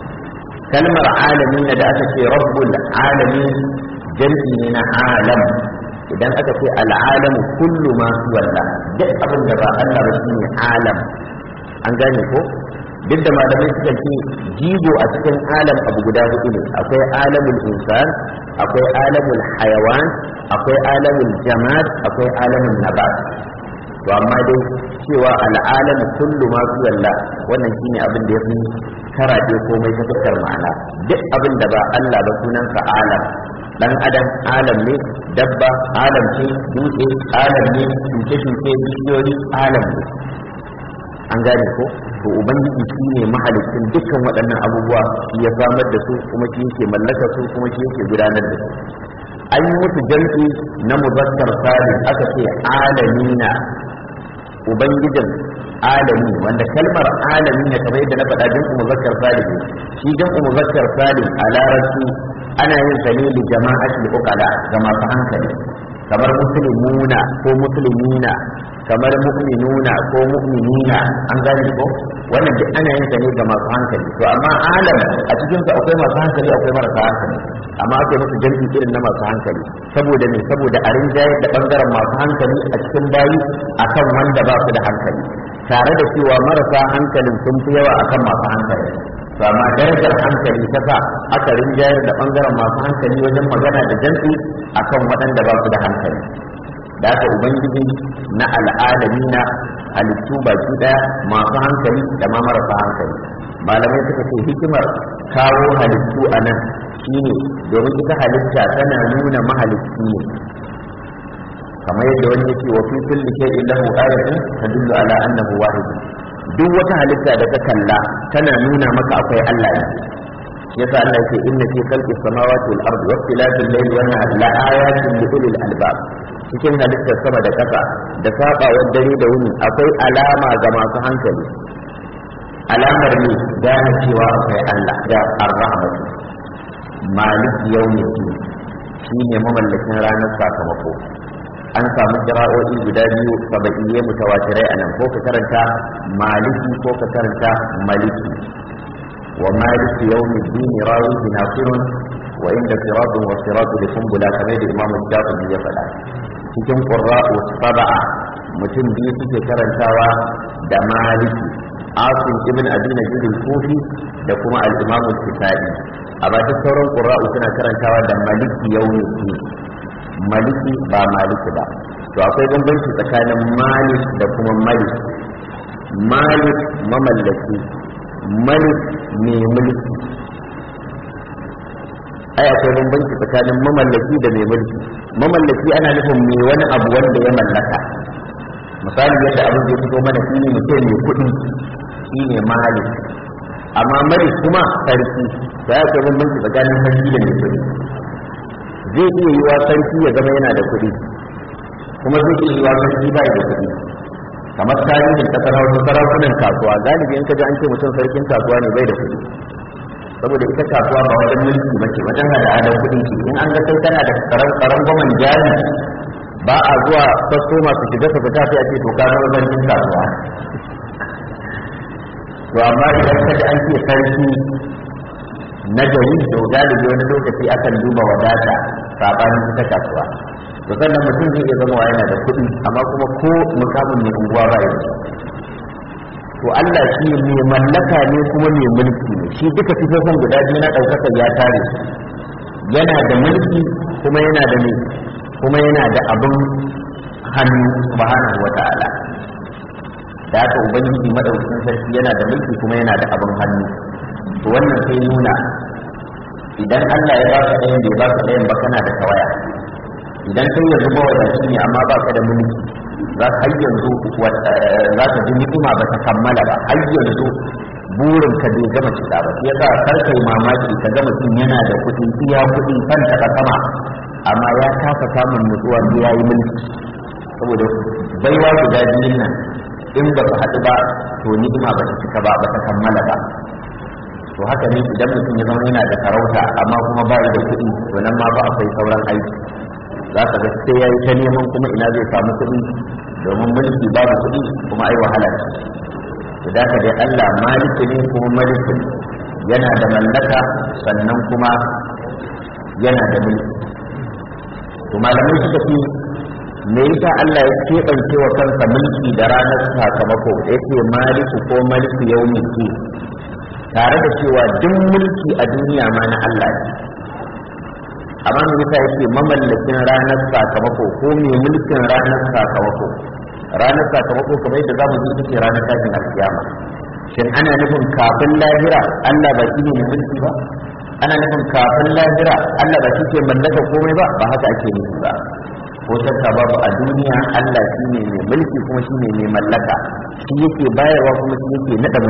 kalmar alami da aka ce rabbul alami jam'i ne na alam idan aka ce al'alamu kullu ma walla duk abin da ba Allah ba shine alam an gane ko duk da malamai suka ce jigo a cikin alam abu guda hudu ne akwai alamul insan akwai alamul hayawan akwai alamul jamad akwai alamul nabat to amma dai cewa al'alamu kullu ma walla wannan shine abin da ya fi karaɗe komai ta fuskar ma'ana duk abin da ba Allah ba sunansa alam dan adam alam ne dabba alam ce dutse alam ne shuke-shuke bishiyoyi alam ne an gane ko to to ubangiji shi ne mahalicin dukkan waɗannan abubuwa shi ya samar da su kuma shi yake mallaka su kuma shi yake gudanar da su an yi musu jam'i na muzakkar salim aka ce alamina ubangijin alami wanda kalmar alami ne kamar yadda na faɗa jam'u muzakkar salim shi jam'u muzakkar salim a larabci ana yin sa ne li jama'atul uqala ga masu hankali kamar muslimuna ko muslimina kamar mu'minuna ko mu'minina an gane ko wannan duk ana yin sa ne ga masu hankali to amma alam a cikin su akwai masu hankali akwai marasa hankali amma ake musu jam'i irin na masu hankali saboda ne saboda a rinjayar da bangaren masu hankali a cikin bayi akan wanda ba su da hankali tare da cewa marasa hankalin sun fi yawa akan masu hankali to amma darajar hankali ta sa aka rinjayar da bangaren masu hankali wajen magana da jam'i akan waɗanda ba su da hankali da aka ubangiji na al'adami na halittu baki daya masu hankali da ma marasa hankali malamai suka ce hikimar kawo halittu a nan shine domin ita halitta tana nuna mahalicci ne kamar yadda wani yake wa fi kulli shay'in lahu ayatun tadullu ala annahu wahid duk wata halitta da ka kalla tana nuna maka akwai Allah ne yasa Allah yake inna fi khalqi samawati wal ardi wa ikhtilafil layli wan nahari la ayatin li ulil albab cikin halittar sama da ƙasa da saɓawar dare da wuni akwai alama ga masu hankali alamar ne gane cewa akwai Allah da ar-rahmatu maliki yawmiddin shine mamallakin ranar sakamako an samu jira'o'i guda biyu saba'iyye mutawatirai anan ko ka karanta maliki ko ka karanta maliki wa maliki yawmiddin rawihi nasirun wa inda siratun wa siratu da kumbula kamar da imamu shafi ya faɗa cikin ƙurra'u saba'a mutum biyu suke karantawa da maliki asim ibn abi najid al-kufi da kuma al-imam al-kisai a ba sauran ƙurra'u suna karantawa da maliki yawmi maliki ba maliki ba to akwai bambanci tsakanin malik da kuma malik malik mamallaki malik mai mulki ai akwai bambanci tsakanin mamallaki da mai mulki mamallaki ana nufin mai wani abu wanda ya mallaka misali yadda abin da ya fito mana shi ne mutum mai kuɗi shi ne malik amma malik kuma sarki da ya akwai bambanci tsakanin sarki da mai kuɗi zai iya yiwa sarki ya zama yana da kuɗi kuma zai iya yiwa sarki ba da kuɗi kamar tarihin kasar hausa sarakunan kasuwa galibi in ka ji an ce mutum sarkin kasuwa ne bai da kuɗi saboda ita kasuwa ba wajen mulki ba ce wajen hada adon kuɗi ce in an ga kai tana da tsaron gwamnan jari ba a zuwa sasso masu shiga su fita sai a ce to ka zama sarkin kasuwa to amma idan ka ji an ce sarki na gari to galibi wani lokaci akan duba wadata sabanin ita kasuwa to sannan mutum zai iya zama yana da kuɗi amma kuma ko mukamin mai unguwa ba ya to Allah shi mai mallaka ne kuma mai mulki ne shi duka sifofin guda biyu na ɗaukaka ya tare yana da mulki kuma yana da ne kuma yana da abin hannu subhanahu wa ta'ala da haka ubangiji madaukakin sarki yana da mulki kuma yana da abin hannu to wannan sai nuna idan Allah ya baka ɗayan bai baka ɗayan ba kana da tawaya idan kai yanzu ba wadaci ne amma baka da mulki za ka yanzu za ka ji ni'ima ba ta kammala ba har yanzu burin ka bai gama cika ba sai yasa kar kai mamaki ka ga mutum yana da kuɗi iya kuɗi kan ta sama amma ya kasa samun nutsuwa sai yayi mulki saboda baiwa guda biyun nan in ba su haɗu ba to ni'ima ba ta cika ba ba ta kammala ba to haka ne idan mutum ya zama yana da sarauta amma kuma ba da kuɗi to nan ma ba akwai sauran aiki za ka ga sai ya yi ta neman kuma ina zai samu kuɗi domin mulki babu kuɗi kuma ai wahala ce to da ka dai Allah maliki ne kuma maliki yana da mallaka sannan kuma yana da mulki to malamai suka ce me yasa Allah ya keɓance wa kansa mulki da ranar sakamako yake maliku ko maliki yaumi ke tare da cewa duk mulki a duniya ma na Allah ne amma me yasa yake mamallakin ranar sakamako ko mai mulkin ranar sakamako ranar sakamako kamar yadda zamu ji ita ce ranar tashin alkiyama shin ana nufin kafin lahira Allah ba shi ne mai mulki ba ana nufin kafin lahira Allah ba shi ke mallaka komai ba ba haka ake nufi ba ko shakka babu a duniya Allah shi ne mai mulki kuma shi ne mai mallaka shi yake bayarwa kuma shi yake nada mulki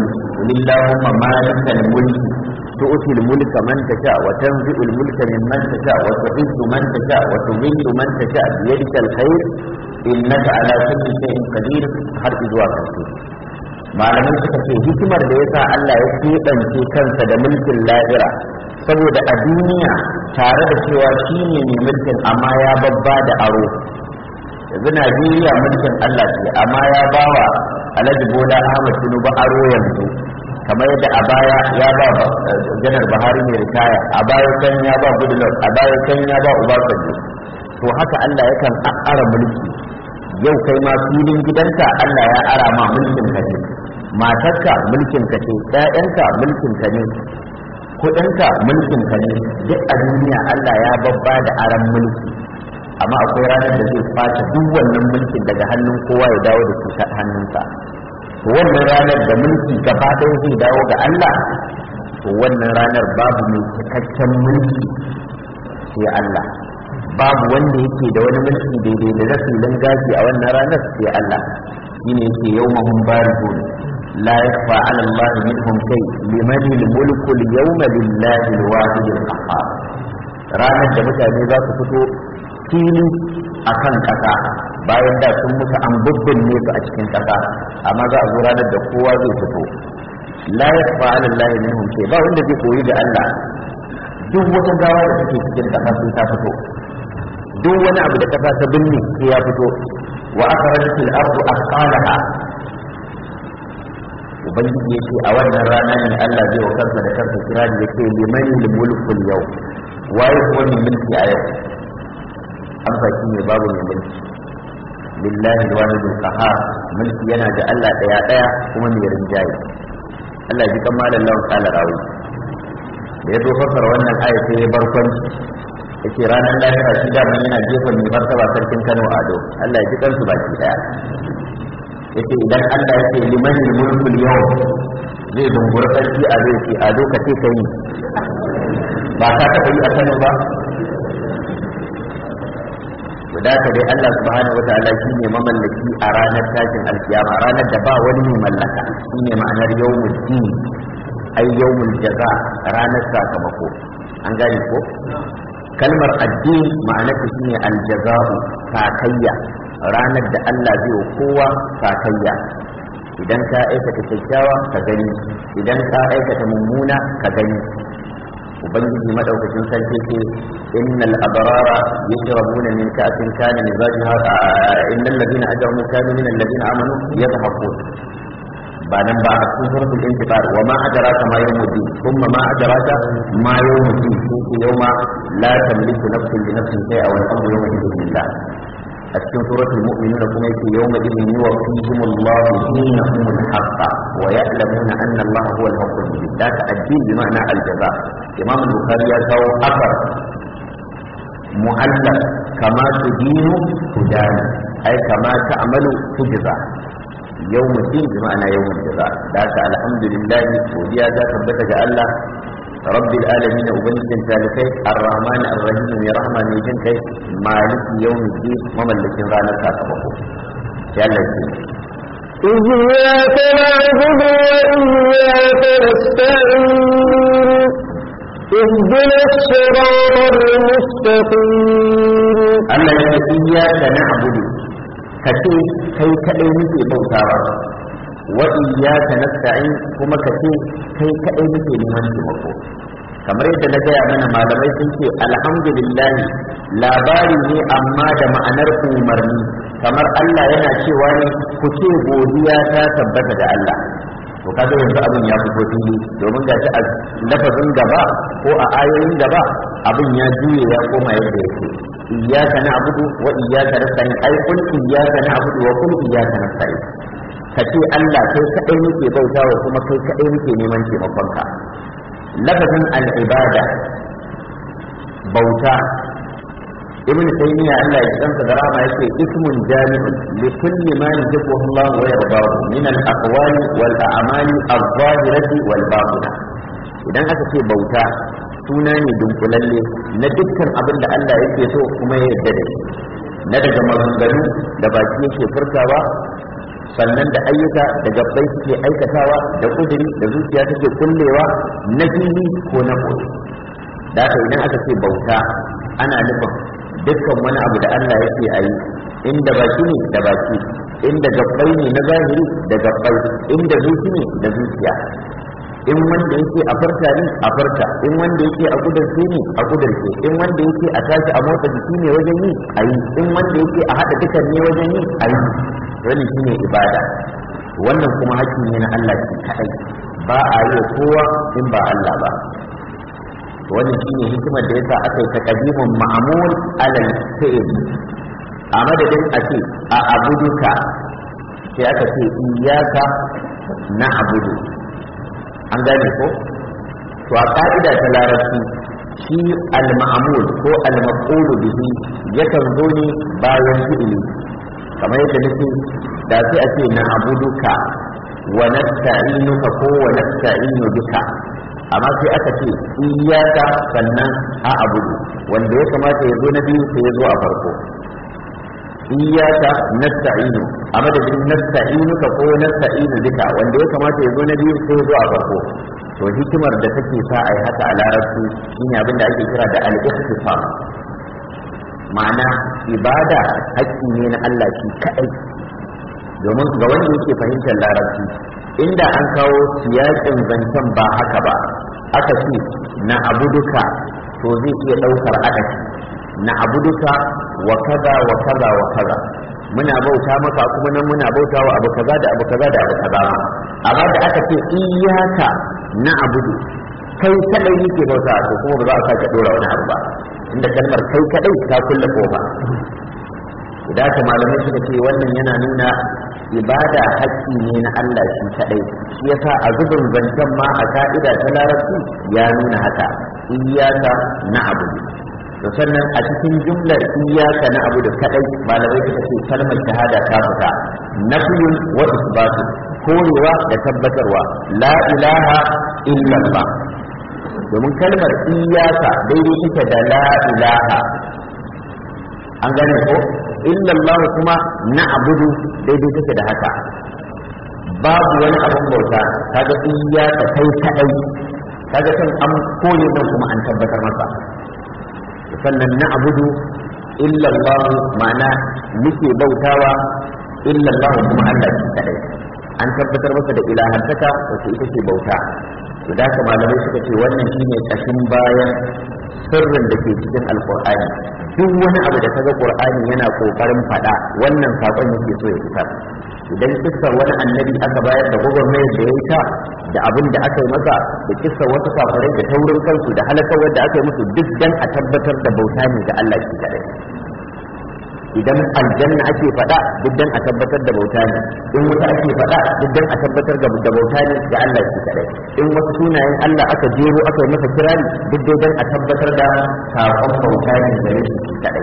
qul illahumma malikal mulki tu'ti al mulka man tasha wa tanzi'u al mulka mimman tasha wa tu'izzu man tasha wa tudhillu man tasha bi yadika al khair innaka ala kulli shay'in qadir har zuwa karshe malamai suka ce hikimar da yasa Allah ya keɓance kansa da mulkin lahira saboda a duniya tare da cewa shi ne mai mulkin amma ya babba da aro yanzu Najeriya mulkin Allah ce amma ya bawa Alhaji Bola Ahmad Tinubu aro yanzu kamar yadda a baya ya ba janar Buhari mai ritaya a baya kan ya ba Goodluck a baya kan ya ba Obasanjo to haka Allah yakan ara mulki yau kai ma filin gidanka Allah ya ara ma mulkin ka ne matarka mulkin ka ce ƴaƴanka mulkin ka ne kuɗinka mulkin ka ne duk a duniya Allah ya babba da aran mulki amma akwai ranar da zai kwace duk wannan mulkin daga hannun kowa ya dawo da shi hannunsa to wannan ranar da mulki gaba ɗaya zai dawo ga Allah to wannan ranar babu mai cikakken mulki sai Allah babu wanda yake da wani mulki daidai da rasulun gashi a wannan ranar sai Allah shine yake yawmahum barizun la yakfa 'ala Allah minhum shay liman al-mulku al-yawma lillahi al-wahid al-qahhar ranar da mutane za su fito fili akan kasa bayan da sun mutu an bubbinne su a cikin kasa amma za a zo ranar da kowa zai fito la yakfa 'ala Allah minhum shay ba wanda zai koyi da Allah duk wata gawa da take cikin kasa sai ta fito duk wani abu da kasa ta binne sai ya fito wa akhrajat al-ardu athqalaha ubangiji yake a wannan rana ne Allah zai wa kansa da kansa kira da yake liman al-mulku al-yau waye kuma mai mulki a yau amsa shi ne babu mai mulki lillahi al-wahid al-qahhar mulki yana da Allah daya daya kuma mai rinjaye Allah ji kan malam lawan kala rawi da ya zo fassara wannan aya sai ya barkwanci yake ranar lahira shi da mun yana jefa mai martaba sarkin Kano Ado Allah ya ji kansu baki daya yace idan Allah yake liman mulkul yau zai dungura sarki a zai ce Ado ka ce kai ba ka taɓa yi a Kano ba guda ka dai Allah subhanahu wataala shi ne mamallaki a ranar tashin alkiyama ranar da ba wani mai mallaka shi ne ma'anar yawmul din ai yawmul jaza ranar sakamako an gane ko kalmar addini ma'anarta shine aljaza'u sakayya ranar da Allah zai wa kowa sakayya idan ka aikata kyakkyawa ka gani idan ka aikata mummuna ka gani ubangiji madaukakin sarki ce innal abrara yashrabuna min ka'sin kana mizajuha innal ladina ajramu kanu min alladina amanu yadhhakun ba nan ba a cikin suratul intifar wa ma adraka ma yawmuddin thumma ma adraka ma yawmuddin ko yawma la tamliku nafsun li nafsin shay'a wal amru yawma idhin lillah a cikin suratul mu'minun kuma yake yawma idhin yuwaffihim Allahu dinahum al-haqq wa ya'lamuna anna Allah huwa al-haqqul mubin da ka addin bi ma'ana al-jaza imam al-bukhari ya kawo akar mu'allaq kama tudinu tudani ai kama ta'malu tujza yau mutum bi ma'ana yau jaza da haka alhamdulillah godiya ta tabbata ga Allah rabbil alamin ubangijin talikai arrahman arrahim mai rahma mai jin kai maliki yawmiddin mamallakin ranar sakamako sai Allah ya إياك نعبد وإياك نستعين اهدنا الصراط المستقيم Allah ya ce iyyaka na'budu kace kai kadai muke bautawa wa iyyaka nasta'in kuma kace kai kadai muke neman taimako kamar yadda na gaya mana malamai sun ce alhamdulillah labari ne amma da ma'anar umarni kamar Allah yana cewa ne ku ce godiya ta tabbata da Allah to kaga yanzu abin ya fito fili domin ga shi a lafazin gaba ko a ayoyin gaba abin ya juye ya koma yadda yake iyyaka na'budu wa iyyaka nasta'in ai kun iyyaka na'budu wa kun iyyaka nasta'in ka ce Allah kai kadai muke bautawa kuma kai kadai muke neman taimakon ka lafazin al-ibada bauta ibn taymiya Allah ya tsanta da rama yake ismun jami'un li kulli ma yuhibbu Allah wa yardahu min al-aqwali wal a'mali adh-dhahirati wal batinah idan aka ce bauta suna ne dunkulalle na dukkan abin da Allah yake so kuma ya yarda da shi na daga maganganu da baki yake furtawa sannan da ayyuka da gabbai suke aikatawa da kuduri da zuciya take kullewa na fili ko na koyi da haka idan aka ce bauta ana nufin dukkan wani abu da Allah yake a yi inda baki ne da baki inda gabbai ne na zahiri da gabbai inda zuci ne da zuciya in wanda yake a farta ne a farta in wanda yake a kudurce ne a kudurce in wanda yake a tashi a motsa jiki ne wajen yi a yi in wanda yake a haɗa dukan ne wajen yi a yi wani shine ibada wannan kuma hakki ne na Allah shi kaɗai ba a yi kowa in ba Allah ba wannan shine hikimar da yasa aka yi taqdimun ma'mul alal fi'l a madadin a ce a abuduka sai aka ce iyaka na abudu an gane ko to a ka'ida ta larabci shi al-ma'mul ko al-maqulu bihi yakan zo ne bayan fi'ili kamar yadda nake da sai a ce na abuduka wa nasta'inuka ko wa nasta'inu bika amma sai aka ce iyaka sannan a abudu wanda ya kamata ya zo na biyu sai ya zo a farko iyaka nasta'inu a madadin nasta'inuka ko nasta'inu bika wanda ya kamata ya zo na biyu sai ya zo a farko to hikimar da take sa a yi haka a larabci shine abin da ake kira da al-ikhtisam ma'ana ibada haƙƙi ne na Allah shi kaɗai domin ga wanda yake fahimtar larabci inda an kawo siyakin zancen ba haka ba aka ce na abuduka to zai iya ɗaukar adadi na abuduka wa kaza wa kaza wa kaza muna bauta maka kuma nan muna bauta wa abu kaza da abu kaza da abu kaza amma da aka ce iyaka na abudu kai kadai yake bauta to kuma ba za a sake dora wani abu ba inda kalmar kai kadai ta kulle kofa da haka malamai suka ce wannan yana nuna ibada haƙƙi ne na Allah shi kadai shi yasa a zubin zancen ma a ka'ida ta larabci ya nuna haka iyaka na abudu to sannan a cikin jumlar iyaka na abu da kadai malamai suka ce kalmar shahada ta fita nafiyun wa isbatu korewa da tabbatarwa la ilaha illallah domin kalmar iyaka daidai ita da la ilaha an gane ko illallah kuma na abudu daidai take da haka babu wani abin bauta kaga iyaka kai kadai kaga kan an kore nan kuma an tabbatar masa sannan na abudu illallah ma'ana muke bautawa illallah kuma Allah shi kadai an tabbatar masa da ilahantaka wacce ita ce bauta to da haka malamai suka ce wannan shine kashin bayan sirrin da ke cikin alqur'ani duk wani abu da kaga qur'ani yana kokarin fada wannan sakon yake so ya fitar idan kissar wani annabi aka bayar da gwagwarmayar da ya yi ta da abin da aka yi masa da kissar wasu kafirai da taurin kansu da halakar da aka yi musu duk dan a tabbatar da bauta ne ga Allah shi kadai idan aljanna ake faɗa duk dan a tabbatar da bauta ne in wuta ake faɗa duk dan a tabbatar da bauta ne ga Allah shi kadai in wasu sunayen Allah aka jero aka yi masa kirari duk dai dan a tabbatar da sakon bauta ne gare shi kadai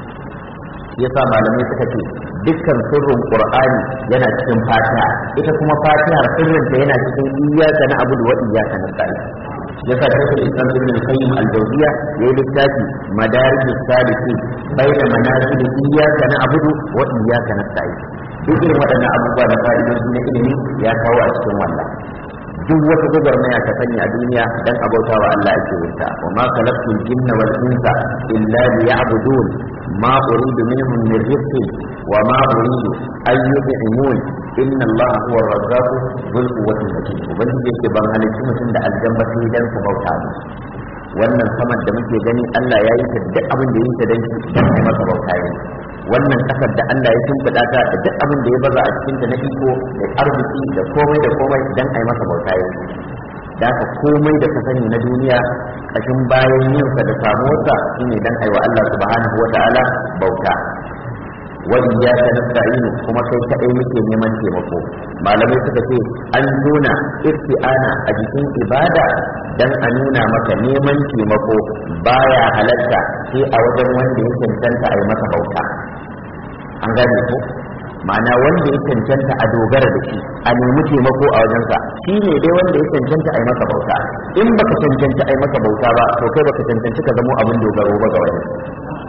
yasa malamai suka ce dukkan sirrin qur'ani yana cikin fatiha ita kuma fatihar sirrin ta yana cikin iyyaka na abudu wa iyyaka nasta'in yasa shekul islam ibn al-qayyim al-jawziya yayi littafi madarij as-salikin baina manazil iyyaka na abudu wa iyyaka nasta'in duk irin waɗannan abubuwa da fa'idoji na ilimi ya kawo a cikin wannan duk wata gwagwarmaya ta sani a duniya dan abauta wa Allah ake yinta wa ma khalaqtul jinna wal insa illa liya'budun ma uridu minhum min rizqin wa ma uridu an yut'imun inna Allah huwa ar-razzaq dhul quwwati matin ubangiji yake ban halicci mutum da aljanna sai dan su bauta mu wannan saman da muke gani Allah ya yi ta duk abin da ya yi ta dan dan ai masa bauta yi wannan kasar da Allah ya shimfiɗa ta da duk abin da ya baza a cikin ta na iko da arziki da komai da komai dan ai masa bauta yi da haka komai da ka sani na duniya kashin bayan yinsa da samuwarsa shine dan aiwa Allah subhanahu wa ta'ala bauta wa iyyaka nasta'in kuma kai kadai muke neman taimako malamai suka ce an nuna isti'ana a jikin ibada dan a nuna maka neman taimako baya halatta sai a wajen wanda ya cancanta a yi masa bauta an gane ko ma'ana wanda ya cancanta a dogara da shi a nemi taimako a wajensa shi ne dai wanda ya cancanta a yi masa bauta in baka cancanci a yi masa bauta ba to kai baka cancanci ka zamo abin dogaro ba ga wani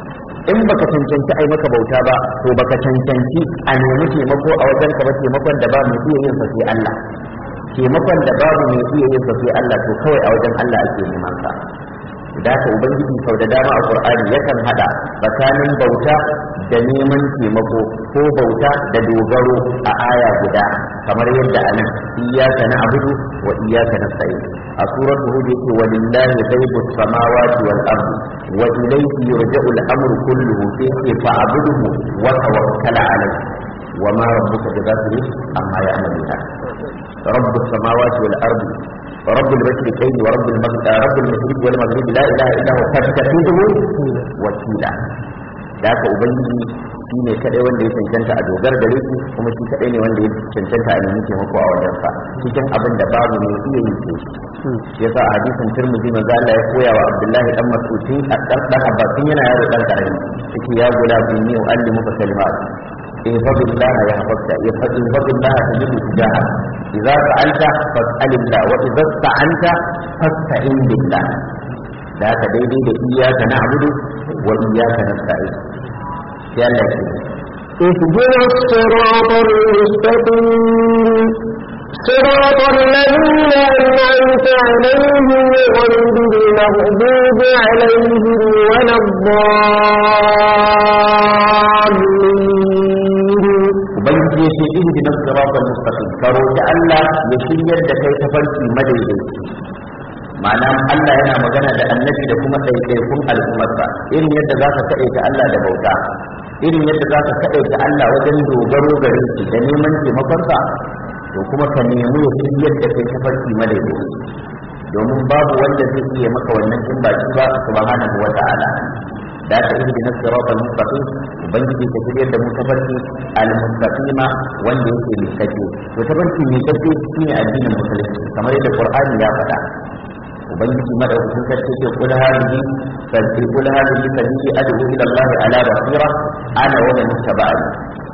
in baka cancanci ai maka bauta ba to baka cancanci a nemi taimako a wajen ka ba taimakon da ba mu iya yin sa sai Allah taimakon da babu mai iya yin sa sai Allah to kawai a wajen Allah ake neman sa da ka ubangiji sau da dama a qur'ani yakan hada tsakanin bauta da neman taimako ko bauta da dogaro a aya guda kamar yadda anan iyyaka na'budu wa iyyaka nasta'in a suratul hud yake walillahi ghaibus samawati wal ardi wa ilayhi yurja'u al-amru kulluhu fi fa'budhu wa tawakkal 'alayhi wa ma rabbuka bighafilin amma ya'maluna رب السماوات والأرض رب المشرقين ورب المغرب رب المشرق والمغرب لا اله الا هو فاتخذه وكيلا da haka ubangiji shi ne kadai wanda ya cancanta a dogar gare shi kuma shi kadai ne wanda ya cancanta a nemi taimako a wajen sa cikin abin da babu mai iya yi ce shi yasa a hadisin turmuzi manzo Allah ya koya wa Abdullahi dan Mas'ud a dan dan Abbasin yana yaro dan karami yake ya gula binni wa allimuka kalimat in fadillah ya hafaka ya fadin fadillah tajidu tijaha idza sa'alta fas'alillah wa idza sta'anta fasta'in billah da haka daidai da iyyaka na'budu wa iyyaka nasta'in sai Allah ya اهدنا الصراط المستقيم صراط الذين أنعمت عليهم غير المغضوب عليهم ولا الضالين ubangiji ya ce ihdina siratal mustaqim karo da Allah ya shiryar da kai tafarki madaidaici ma'ana Allah yana magana da annabi da kuma ɗaiɗaikun al'ummarsa irin yadda za ka kaɗaita Allah da bauta irin yadda za ka kaɗaita Allah wajen dogaro gare shi da neman taimakonsa to kuma ka nemi ya shiryar da kai tafarki madaidaici domin babu wanda zai iya maka wannan in ba shi ba subhanahu wa ta'ala da aka yi na siratal mustaqim ubangiji ta shirya da mu tafarki al-mustaqima wanda yake mikakke to tafarki mikakke shine addinin musulunci kamar yadda qur'ani ya faɗa ubangiji madaukakin sarki ce kul hadhihi sabbi kul hadhihi sabili ad'u ila Allah ala basira ana wa man ittaba'ani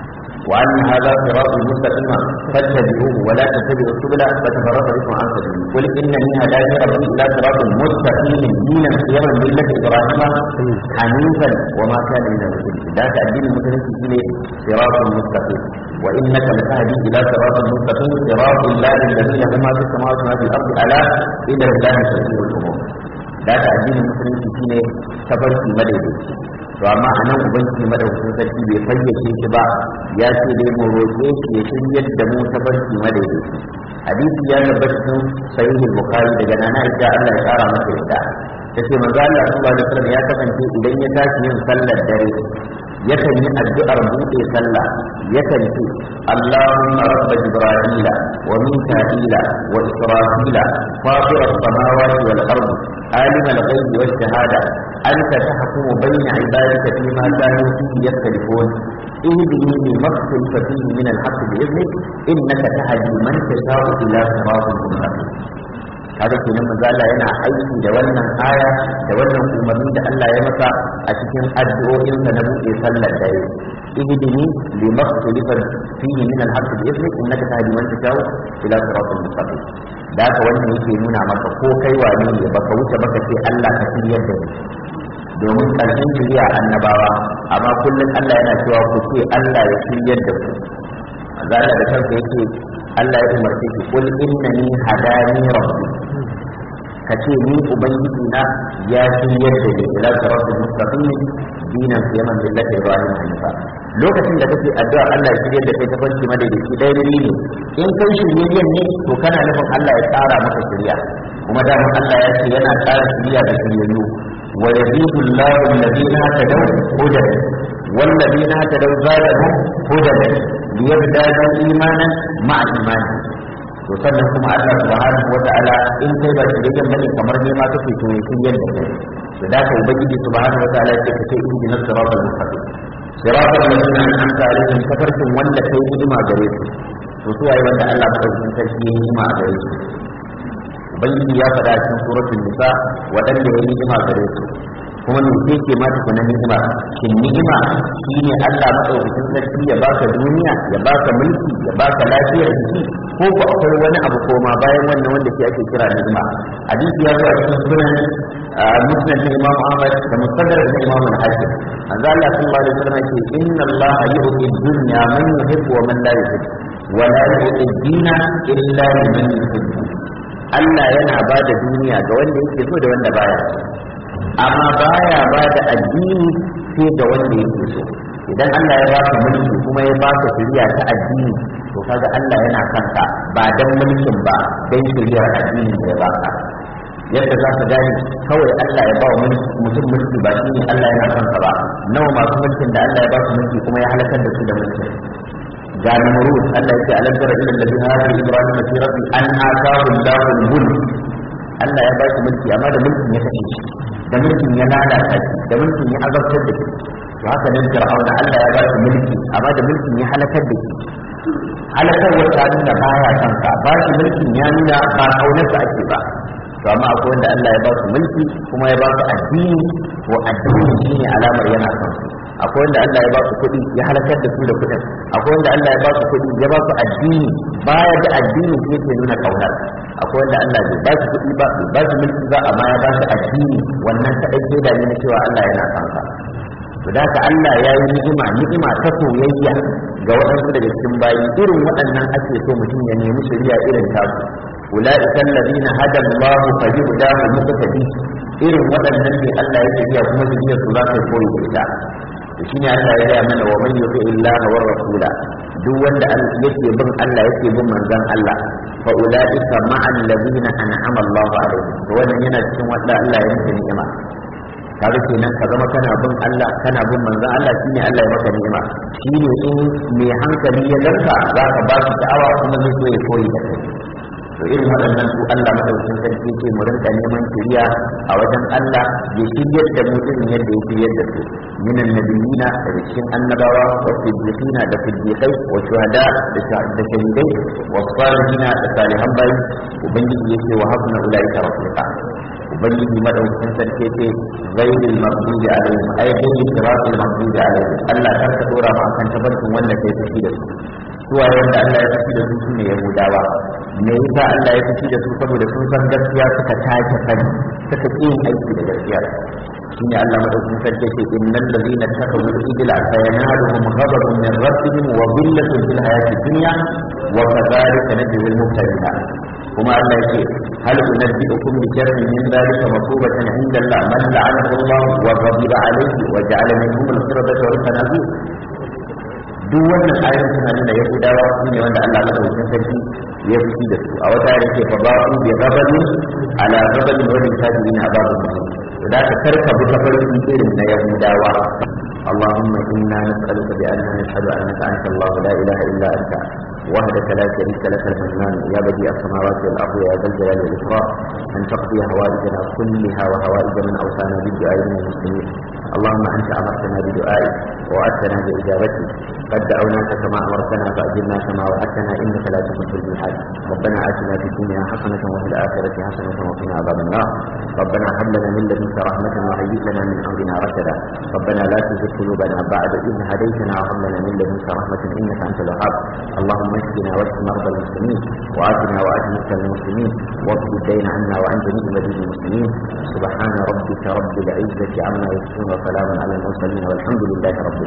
wa anna hadha sirati mustaqima fattabi'uhu wa la tattabi'u subula fatafarraqa bikum an sabili qul innani hadani rabbi ila siratin mustaqimin dinan qiyaman millati ibrahima hanifan wa ma kana min al-mushrikin da ka addinin musulunci shine siratul mustaqim wa innaka latahdi ila siratal mustaqim siratal lahi alladhi lahu ma fis samawati wa ma fil ardi ala ila allahi sabilul umur da ka addinin musulunci shine tabarki madaidaici to amma a nan ubangiji madaukakin sarki bai fayyace shi ba ya ce dai mu roƙe shi ya shiryar da mu tabarki madaidaici hadisi ya tabbata cikin sahihul bukhari daga nana ita Allah ya kara masa yadda tace manzo Allah sallallahu alaihi wasallam ya kasance idan ya tashi yin sallar dare yakan yi addu'ar buɗe sallah yakan ce Allahumma rabb jibrila wa mika'ila wa israfila fatir as-samawati wal ardi alim al-ghaibi wash shahada anta tahkumu bayna ibadika fima kanu fihi yakhtalifun اهدني لما اختلف فيه من الحق باذنك انك تهدي من تشاء الى صراط مستقيم kaga kenan manzo Allah yana aiki da wannan aya da wannan umarni da Allah ya masa a cikin addu'o'insa na buɗe sallar dare ihdini lima ikhtalafa fihi min al-haqq bi idnik innaka tahdi man tashau ila siratal mustaqim da haka wannan yake nuna maka ko kai wane ne baka wuce baka ce Allah ka shiryar da ni domin ƙarshen shirya annabawa amma kullum Allah yana cewa ku ce Allah ya shiryar da ku manzo Allah da kansa yake Allah ya umarce ki kul innani hadani rabbi ka ce ni ubangiji na ya shiryar da ni ila siratal mustaqim dinan qiyaman billahi ibrahim hanifa lokacin da kake addu'a Allah ya shiryar da kai tafarki madaidaici dai ne in kai shiryayyen ne to kana nufin Allah ya tsara maka shirya kuma da Allah ya ce yana tsara shirya da shiryayyu wa yazidu Allahu alladhina tadaw hudan والذين اهتدوا زادهم هدى ليزدادوا ايمانا مع ايمانهم to sannan kuma Allah subhanahu wa ta'ala in kai ba shi da bane kamar ne ma kake to yi kin yadda kai to da ka ubangiji subhanahu wa ta'ala yake kace in dinar siratal mustaqim siratal ladina an'amta alaihim tafarkin wanda kai ni'ima gare su to su waye wanda Allah madaukakin sarki ya ni'ima gare su ubangiji ya faɗa cikin suratul nisa waɗanda ya ni'ima gare su kuma me ke ke mata kuna ni'ima shin ni'ima shine Allah madaukakin sarki ya baka duniya ya baka mulki ya baka lafiyar jiki ko ko akwai wani abu koma bayan wannan wanda ke ake kira ni'ima hadisi ya zuwa cikin sunan musnad na imam ahmad da mustadrak na imam al-hakim manzo Allah sallallahu alaihi wasallam yake inna Allah yu'ti dunya man yuhibbu wa man la yuhibbu wa la yu'ti dina illa liman yuhibbu Allah yana ba da duniya ga wanda yake so da wanda baya amma baya ba da addini sai ga wanda yake so idan Allah ya baka mulki kuma ya baka shari'a ta addini to kaga Allah yana kanka ba dan mulkin ba dan shari'ar addini da ya baka yadda za ka gane kawai Allah ya ba wa mutum mulki ba shi ne Allah yana kanka ba nawa masu mulkin da Allah ya ba su mulki kuma ya halakar da su da mulkin ga namrud Allah ya ce alam tara ila alladhi hada ibrahim fi rabbi an ataahu Allahu al-mulk Allah ya ba shi mulki amma da mulkin ya kashe shi da mulkin ya lalata shi da mulkin ya azabtar da shi to haka nan fir'auna Allah ya ba shi mulki amma da mulkin ya halakar da shi halakar wata nuna baya kanka ba shi mulkin ya nuna ba kaunarsa ake ba to amma akwai wanda Allah ya ba su mulki kuma ya ba su addini to addini shine alamar yana son su akwai wanda Allah ya ba su kuɗi ya halakar da su da kuɗin akwai wanda Allah ya ba su kuɗi ya ba su addini baya da addini shi yake nuna kaunar akwai wanda Allah bai ba su kuɗi ba bai ba su mulki ba amma ya ba su addini wannan kaɗai ke da ne cewa Allah yana son ka to da haka Allah ya yi ni'ima ni'ima ta soyayya ga waɗansu daga cikin bayi irin waɗannan ake so mutum ya nemi shari'a irin tasu ulaika alladhina hada Allah fa yuhdahu muqtadi irin waɗannan ne Allah ya shirya kuma shirya su za ka koyi da ita to shine Allah ya gaya mana wa man yuti illaha war rasula duk wanda yake bin Allah yake bin manzon Allah fa ulaika ma'al ladina an'ama Allah alaihim to wannan yana cikin wanda Allah ya musu ni'ima kaga kenan ka zama kana bin Allah kana bin manzon Allah shine Allah ya maka ni'ima shine in mai hankali ya garka za ka ba shi da'awa kuma zai so ya koyi da kai to irin waɗannan su Allah madaukakin sarki ce mu rinka neman shiriya a wajen Allah ya shiryar da mu irin yadda ya shiryar da su minan nabiyina daga cikin annabawa wa siddiqina da siddiqai wa shuhada da shahidai wa salihina da salihan bayi ubangiji yake wa habna ulaika rafiqa ubangiji madaukakin sarki ce ghayril maghdubi alaihim ay ghayril siratil maghdubi alaihim Allah kar ka dora mu akan tabarkin wanda kai tafi da su suwaye wanda Allah ya tafi da su sune yahudawa me yasa Allah ya tafi da su saboda sun san gaskiya suka take sani suka ƙi yin aiki da gaskiya shine Allah madaukakin sarki ce innal ladina takawu ijla sayanaluhum ghadabun min rabbihim wa dhillatun fil hayati dunya wa kadhalika najzil mubtadi'a kuma Allah yake hal unabbi'ukum bi sharrin min dhalika masubatan 'inda Allah man la'anahu Allah wa ghadiba alayhi wa ja'ala minhum al-qiradata wal khanazir duk wannan ayoyin suna nuna yahudawa su ne wanda Allah madaukakin sarki ya fi da su a wata yare ke faba'u bi gabani ala gabani wa bi sabirin ababu da ka karka bi tafarki irin na yahudawa اللهم إنا نسألك بأننا نشهد أنك أنت الله لا إله إلا أنت وحدك لا شريك لك المنان يا بديع السماوات والأرض يا ذا الجلال والإكرام أن تقضي هوائجنا كلها وهوائج من أوصانا بالدعاء من المسلمين اللهم أنت أمرتنا بدعائك ووعدتنا بإجابتك قد دعوناك كما أمرتنا فأجبنا كما وعدتنا إنك لا تخلف الميعاد ربنا آتنا في الدنيا حسنة وفي الآخرة حسنة وقنا عذاب النار ربنا هب لنا من لدنك رحمة وهيئ لنا من أمرنا رشدا ربنا لا تزغ قلوبنا بعد إذ هديتنا وهب لنا من لدنك رحمة إنك أنت الوهاب اللهم اشفنا واشف مرضى المسلمين وآتنا وآت موتى المسلمين واقض الدين عنا وعن جميع مدينة المسلمين سبحان ربك رب العزة عما يصفون وسلام على المرسلين والحمد لله رب